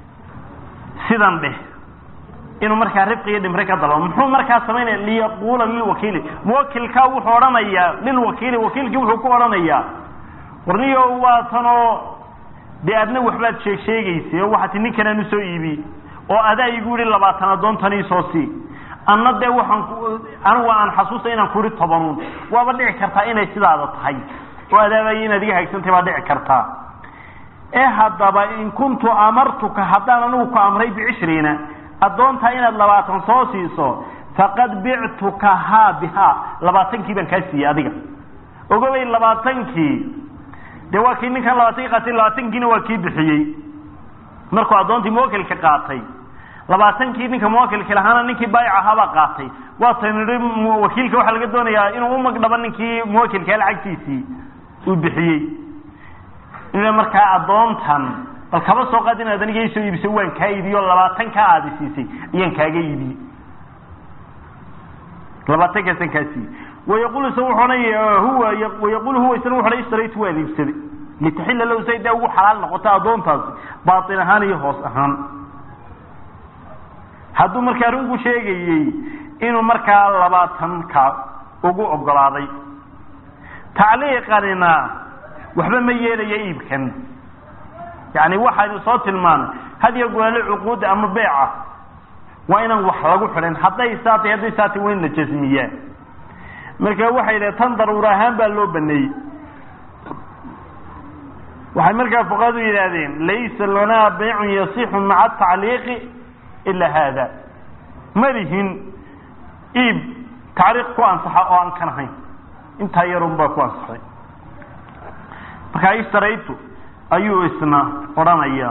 sidan dheh inuu markaa rifqi iyo dhimri ka dalbo muxuu markaa samaynaya liyaquula lilwakiili muwakilkaa wuxuu odhanayaa lilwakiili wakiilkii wuxuu ku odhanayaa warniyo waa tanoo dee adna waxbaad sheeg sheegaysay oo waxaati ninkanaan usoo iibi oo adaa igu yihi labaatan addoontan iisoo sii anna dee waxaan anigu aan xasuusta inaan ku ihi tobanuun waaba dhici kartaa inay sidaada tahay oo adaabaya inaad iga hagsantay baa dhici kartaa ee haddaba in kuntu amartuka haddaan anigu ku amray bicishriina addoontaa inaad labaatan soo siiso faqad bictuka haa bihaa labaatankii baan kaa siiyey adiga ogobay labaatankii dee waa kii ninkan labaatankii qaatay labaatankiina waa kii bixiyey markuu addoontii muwakilka qaatay labaatankii ninka muwakilka lahaana ninkii baayic ahaabaa qaatay waataynu nihi wakiilka waxaa laga doonayaa inuu umagdhabo ninkii muwakilkaa lacagtiisii uu bixiyey ina markaa addoontan bal kaba soo qaad inaad aniga isoo iibisay waan kaa iibiyo labaatankaa aadi siisay ayaan kaaga iibiyey labaatankaasaan kaa siiyey wayaqulu isa wuxuu odhanaya huwa wayaqulu huwa isna wuxu odhan ishtaraytu waan iibsaday litaxilla lahu say dee ugu xalaal noqoto addoontaasi baatin ahaan iyo hoos ahaan hadduu markaa runku sheegayey inuu markaa labaatanka ugu ogolaaday tacliiqanina waxba ma yeelaya iibkan yani waxaynu soo tilmaanay hadiyo goole cuquudda ama beeca waa inaan wax lagu xidhin hadday saatay hadday saatay waa in la jasmiyaa marka waxay yidhaha tan daruur ahaan baa loo baneeyey waxay markaa fuqahadu yidhaahdeen laysa lanaa baycun yasixu maca tacliiqi ila haada ma lihin iib tacriiq ku ansaxa oo aan kan ahayn intaa yarun baa ku ansaxay markaa ishtaraytu ayuu isna odhanayaa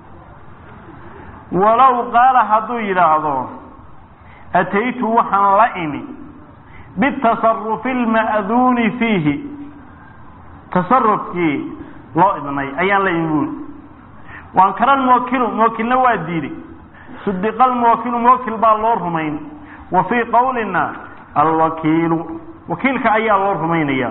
walow qaala hadduu yidhaahdo ataytu waxaan la imi bitasarufi alma'duuni fiihi tasarufkii loo idnay ayaan la imi buuli waan karan muwakilu muwakilna waa diiday sudiqa almuwakilu muwakil baa loo rumayn wa fii qawlina alwakiilu wakiilka ayaa loo rumaynaya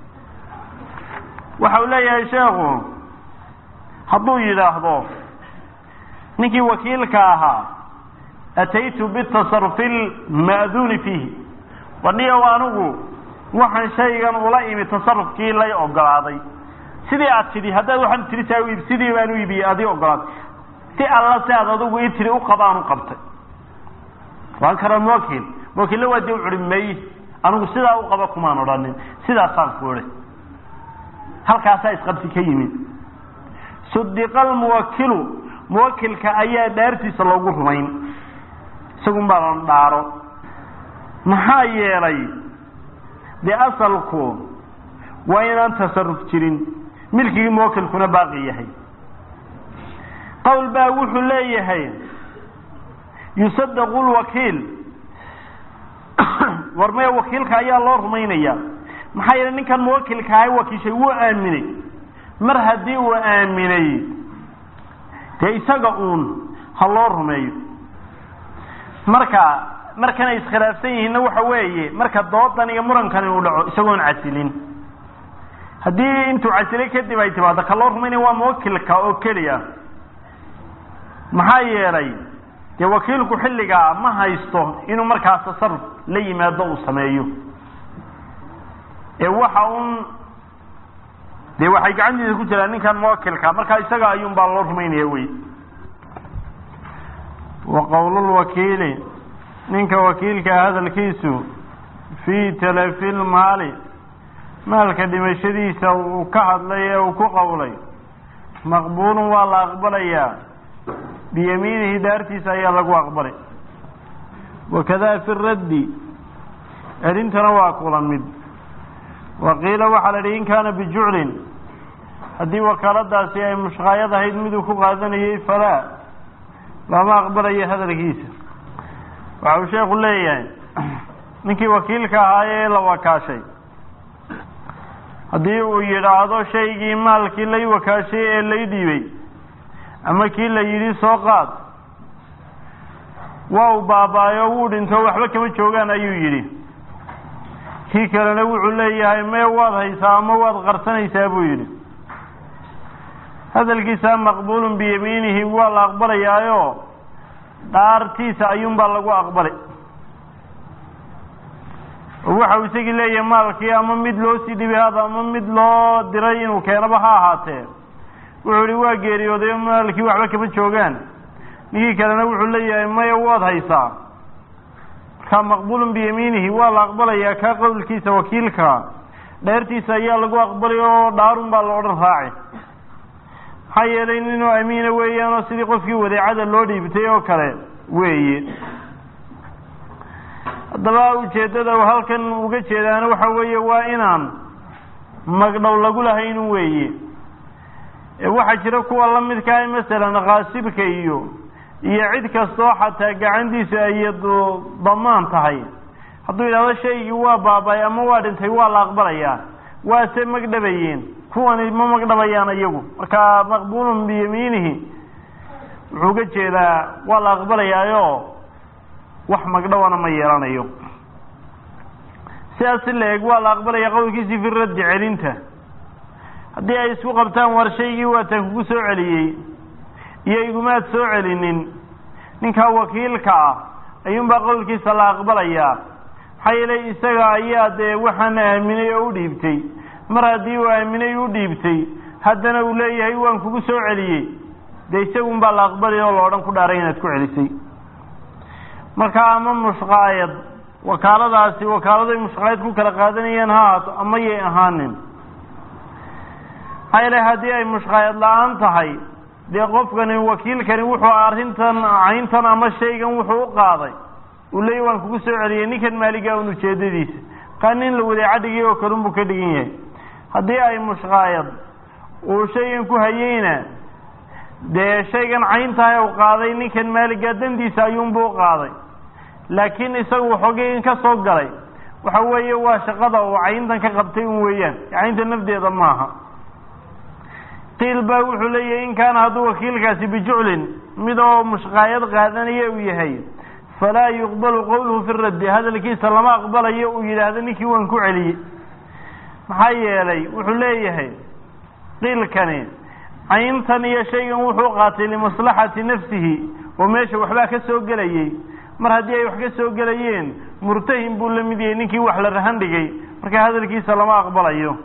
waxa uu leeyahay sheekhu hadduu yidhaahdo ninkii wakiilka ahaa ataytu bitasarufi lma'duuni fiihi wadhiyow anigu waxaan shaygan ula imi tasarufkii lay ogolaaday sidii aad tidhi haddaad waxaan tidhi saa u iib sidii baan u iibiyey adii ogolaaday si alla si aad adigu ii tidhi u qabaan u qabtay waan kara muwakil muwakilla waa dee u curi may anigu sidaa u qaba kumaan odhanin sidaasaan ku idhi halkaasaa isqabsi ka yimid sudiqa almuwakilu muwakilka ayaa dhaartiisa loogu rumayn isagun baa la dhaaro maxaa yeelay dee asalku waa inaan tasaruf jirin milkigii muwakilkuna baaqi yahay qowl baa wuxuu leeyahay yusadaqu lwakiil war maya wakiilka ayaa loo rumaynaya maxaa yeelay ninkan muwakilka ahay wakiishay wuu aaminay mar haddii uu aaminay dee isaga uun ha loo rumeeyo marka markanay iskhilaafsan yihiinna waxa weeye marka doodan iyo murankani uu dhaco isagoon casilin haddii intuu casilay kadib ay timaado ka loo rumaynaya waa muwakilka oo keliya maxaa yeelay dee wakiilku xilligaa ma haysto inuu markaas tasaruf la yimaado uu sameeyo ee waxa un dee waxay gacantiisa ku jiraan ninkan muwakilka markaa isaga ayuun baa loo rumaynaya wey wa qowlulwakiili ninka wakiilka hadalkiisu fii talafi lmaali maalka dhimashadiisa uu ka hadlay ee uu ku qowlay maqbuulun waa la aqbalayaa biyamiinihi daartiisa ayaa lagu aqbalay wakadaa fi raddi celintana waa kula mid wa qiila waxaa la idhi in kaana bijuclin haddii wakaaladaasi ay mushqaayad ahayd miduu ku qaadanayay falaa lama aqbalayo hadalkiisa waxa uu sheekhu leeyahay ninkii wakiilka ahaa ee la wakaashay haddii uu yidhaahdo shaygii maalkii lay wakaashay ee lay dhiibay ama kii la yidhi soo qaad waa uu baabaayo wuu dhinto waxba kama joogaan ayuu yidhi kii kalena wuxuu leeyahay mee waad haysaa ama waad qarsanaysaa buu yidhi hadalkiisa maqbuulun biyamiinihi waa la aqbalayaayo dhaartiisa ayuunbaa lagu aqbalay oo waxa uu isagii leeyahay maalkii ama mid loo sii dhibay hada ama mid loo diray inuu keenaba ha ahaatee wuxuu ihi waa geeriyooday maalkii waxba kama joogaan ninkii kalena wuxuu leeyahay maya waad haysaa markaa maqbuulun biyamiinihi waa la aqbalayaa kaa qowlkiisa wakiilka dheertiisa ayaa lagu aqbalay oo dhaarun baa la odhan raaci maxaa yeelay ninuu amiina weeyaan oo sidii qofkii wadeecada loo dhiibtay oo kale weeye haddaba ujeeddada uu halkan uga jeedaana waxa weeye waa inaan magdhow lagu lahaynun weeye waxaa jira kuwa la midkaah masalan kaasibka iyo iyo cid kastoo xataa gacantiisa ay damaan tahay hadduu yidhahdo shaygii waa baabay ama waa dhintay waa la aqbalayaa waase magdhabayeen kuwani ma magdhabayaan iyagu marka maqbuulun biyamiinihi wuxuu uga jeedaa waa la aqbalayaayo wax magdhawana ma yeelanayo sidaas si la eg waa la aqbalaya qowlkiisii fi raddi celinta haddii ay isku qabtaan war shaygii waataan kugu soo celiyey iyo igumaad soo celinin ninkaa wakiilka ah ayuunbaa qowlkiisa la aqbalayaa maxaa yeelay isaga ayaa dee waxaan aaminay oo u dhiibtay mar haddii uu aaminay u dhiibtay haddana uu leeyahay waan kugu soo celiyey dee isagun baa la aqbalaya oo la odhan ku dhaaray inaad ku celisay marka ama mushqaayad wakaaladaasi wakaaladay mushqaayad ku kala qaadanayeen ha ahaato ama yay ahaanin maxaa yeele haddii ay mushqaayad la-aan tahay dee qofkani wakiilkani wuxuu arrintan cayntan ama shaygan wuxuu u qaaday uu leeyahy waan kugu soo celiyey ninkan maaligaa un ujeedadiisa kaa nin la wadeeca dhigay oo kalun buu ka dhigan yahay haddii ay mushqaayad uu shaygan ku hayeyna dee shaygan cayntahay u qaaday ninkan maaligaa dandiisa ayuunbuu u qaaday laakiin isagu waxoogay in ka soo galay waxa weeye waa shaqada uu cayntan ka qabtay un weeyaan caynta nafdeeda maaha qiil baa wuxuu leeyahay in kaana hadduu wakiilkaasi bijuclin mid oo mushqaayad qaadanaya uu yahay falaa yuqbalu qowluhu fi raddi hadalkiisa lama aqbalayo uu yidhaahdo ninkii waan ku celiyey maxaa yeelay wuxuu leeyahay qiilkani cayntan iyo shaygan wuxuu qaatay limaslaxati nafsihi oo meesha waxbaa ka soo gelayay mar haddii ay wax ka soo gelayeen murtahin buu la mid yahay ninkii wax la rahan dhigay marka hadalkiisa lama aqbalayo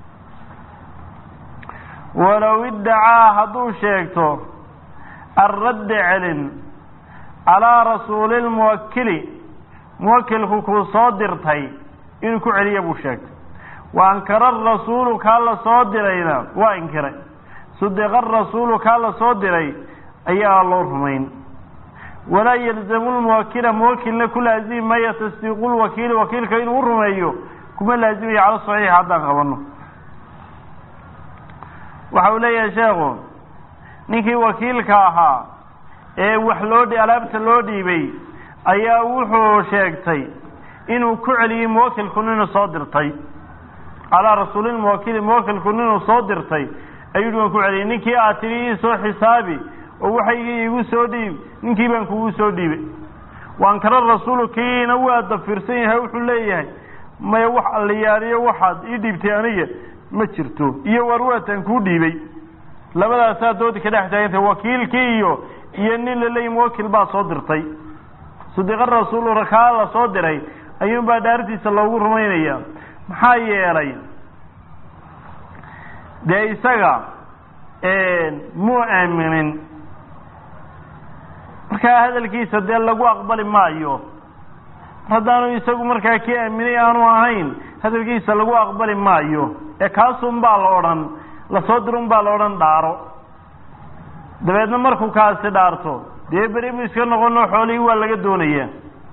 walow iddacaa hadduu sheegto alradda celin calaa rasuuli lmuwakili muwakilku kuu soo dirtay inuu ku celiya buu sheegtay wa ankara arasuulu kaa la soo dirayna waa inkiray sudiqa arasuulu kaa la soo diray ayaa loo rumayn walaa yalzamu lmuwakila muwakilna ku laazimi maya tasdiiqu lwakiili wakiilka inuu u rumeeyo kuma laazimayo cala saxiix haddaan qabano waxa uu leeyahay sheekhu ninkii wakiilka ahaa ee wax loo alaabta loo dhiibay ayaa wuxuu sheegtay inuu ku celiyey muwakilku ninuu soo dirtay calaa rasuulilmuwakili muwakilku ninuu soo dirtay ayuu hi waan ku celiyey ninkii aad tidhi ii soo xisaabi oo waxaygii iigu soo dhiib ninkii baan kugu soo dhiibay waankara rasuulu kiina waa dafirsan yahay wuxuu leeyahay maya wax alliyaariyo waxaad ii dhiibtay aniga ma jirto iyo war waataan kuu dhiibay labadaasaa doodi ka dhex taagantay wakiilkii iyo iyo nin laleeyi muwakil baa soo dirtay sadiqa rasuulu rakaa la soo diray ayuunbaa dhaartiisa loogu rumaynaya maxaa yeelay dee isaga muu aaminin markaa hadalkiisa dee lagu aqbali maayo haddaanu isagu markaa kii aaminay aanu ahayn hadalkiisa lagu aqbali maayo ee kaasun baa la odhan lasoo dirun baa la odhan dhaaro dabeedna markuu kaasi dhaarto dee beri buu iska noqono xoolihii waa laga doonayaa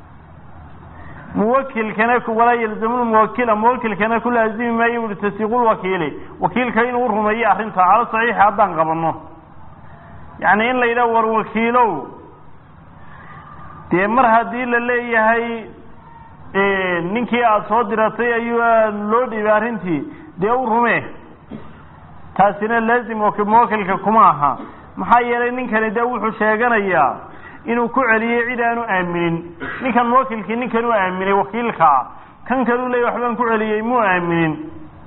muwakilkana walaa yalzamu muwakila muwakilkana ku laazimi maayo ui tasdiiqulwakiili wakiilka inuu rumeeyo arrinta calo saxiixa haddaan qabano yacni in la yidhaha war wakiilow dee mar haddii la leeyahay ninkii aada soo diratay ayuu loo dhiibay arrintii dee u rumee taasina laazim muwakilka kuma aha maxaa yeelay ninkani dee wuxuu sheeganayaa inuu ku celiyey cid aanu aaminin ninkan muwakilkii ninkan u aaminay wakiilkaa kan kaluu leeyay waxbaan ku celiyey muu aaminin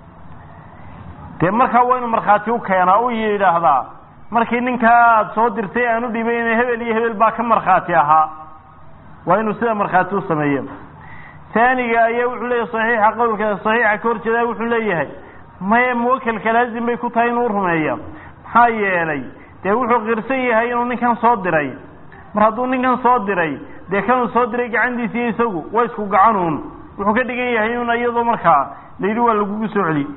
dee markaa waa inuu markhaati u keenaa u yidhaahdaa markii ninkaa aada soo dirtay aan u dhiibayna hebel iyo hebel baa ka markhaati ahaa waa inuu sida markhaati u sameeya taaniga ayaa wuxuu leeyahay saxiixa qowlka saxiixa ka horjeedaa wuxuu leeyahay maye muwakilka laazim bay ku tahay inuu rumeeya maxaa yeelay dee wuxuu qirsan yahay inuu ninkan soo diray mar hadduu ninkan soo diray dee kanuu soo diray gacantiisi iyo isagu waa isku gacanuun wuxuu ka dhigan yahay un iyadoo markaa layidhi waa lagugu soo celi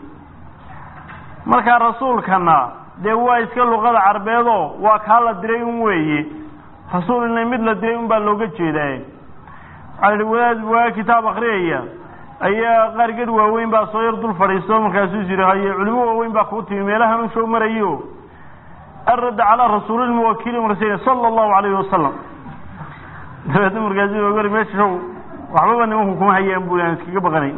markaa rasuulkana dee waa iska luqada carbeedoo waa kaa la diray un weeye rasuulina mid la diray un baa looga jeedaa waxaa yihi wadaad waa kitaab akriyaya ayaa qaar ged waaweyn baa soo yar dul fadhiisto markaasuu yidhi haye culimo waaweyn baa kuu timi meelahan u soo marayo arada calaa rasuulilmuwakili marsa sala allahu alayhi wasalam dabeedna markaasu gori meesha show waxbaba nimanku kuma hayaan bui aan iskaga baqanay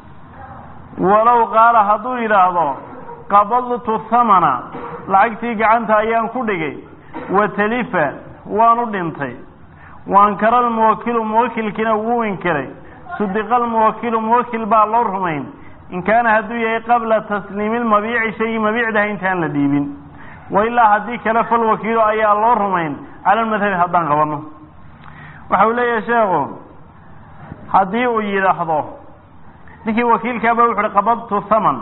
walow qaala hadduu yidhaahdo qabadtu thamana lacagtii gacanta ayaan ku dhigay wa talifa waanu dhintay waankara almuwakilu muwakilkiina wuu inkiray sudiqa almuwakilu muwakil baa loo rumayn in kaana hadduu yahay qabla tasliimi lmabiici shaygii mabiicdaha intaan la dhiibin wailaa haddii kale falwakiilo ayaa loo rumayn cala lmadhabi haddaan qabano waxa uu leeyahay sheekhu haddii uu yidhaahdo ninkii wakiilkaaba wuxu uhi qabadtu thaman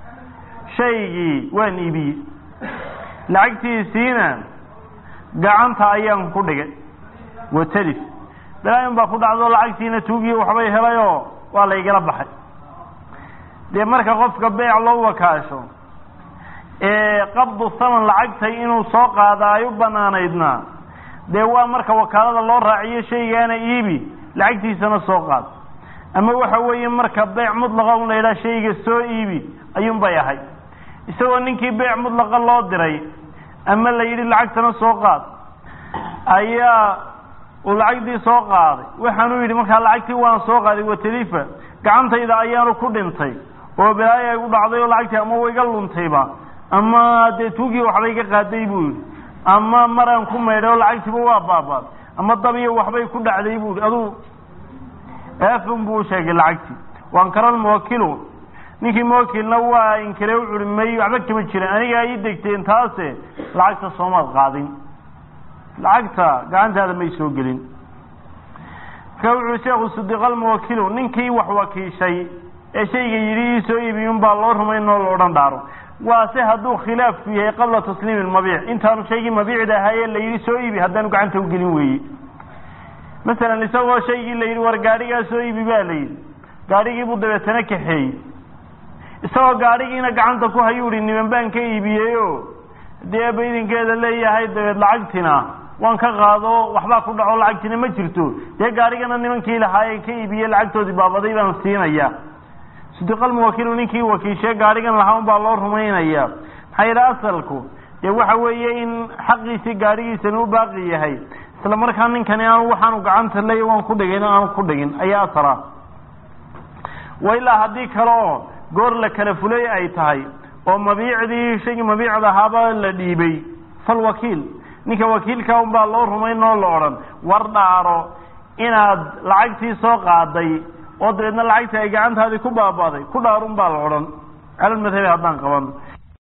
shaygii waan iibiyey lacagtiisiina gacanta ayaan ku dhigay watalif balaayin baa ku dhacdo lacagtiina tuugii waxbay helayoo waa la igala baxay dee marka qofka beec loo wakaasho ee qabdu thaman lacagtay inuu soo qaada ay u banaanaydna dee waa marka wakaalada loo raaciyo shaygaana iibi lacagtiisana soo qaad ama waxa weeye marka beyc mudlaqa un la yidhaha shayga soo iibi ayuun bay ahay isagoo ninkii beyc mudlaqa loo diray ama la yidhi lacagtana soo qaad ayaa uu lacagtii soo qaaday waxaanuu yidhi markaa lacagtii waan soo qaaday watalifa gacantayda ayaanu ku dhintay oo balaayo ay u dhacday oo lacagtii ama waiga luntayba ama dee tuugii waxbay ka qaaday buu yidhi ama maraan ku maydhay oo lacagtiiba waa baabaad ama dabiyo waxbay ku dhacday buu yidhi aduu aafun buu sheegay lacagtii waankara almuwakilu ninkii muwakilna waa inkire u curi may waxba kama jiran anigaa ii degteen taase lacagta soomaad qaadin lacagta gacantaada may soo gelin marka wuxuu sheekhu sudiqalmuwakilu ninkii wax wakiishay ee shayga yidhi ii soo iibiyun baa loo rumayn oo la odhan dhaaro waase hadduu khilaafku yahay qabla tasliimi lmabiic intaanu shaygii mabiicda ahaayee la yidhi soo iibi haddaanu gacanta ugelin weeye masalan isagoo shaygii la yidhi war gaadhigaa soo iibi baa la yidhi gaadhigiibuu dabeetana kaxeeyey isagoo gaadhigiina gacanta ku hayuu hi niman baan ka iibiyeyo dee aba idinkeeda leeyahay dabeed lacagtina waan ka qaado waxbaa ku dhaco lacagtina ma jirto dee gaadhigana nimankii lahaayee ka iibiye lacagtoodii baabaday baan siinaya sidiqalmuwakilu ninkii wakiishee gaadhigan lahaa un baa loo rumaynaya maxaa yidhi asalku dee waxa weeye in xaqiisii gaadhigiisani u baaqi yahay isla markaa ninkani aanu waxaanu gacanta leeya waan ku dhigin aanu ku dhigin ayaa asala wa ilaa haddii kale oo goor la kala fulay ay tahay oo mabiicdii shaygii mabiicda ahaaba la dhiibay falwakiil ninka wakiilka un baa loo rumayn oo la odhan war dhaaro inaad lacagtii soo qaaday oo dabeedna lacagtii ay gacantaadii ku baabaaday ku dhaarun baa la odhan calalmadhabi haddaan qaban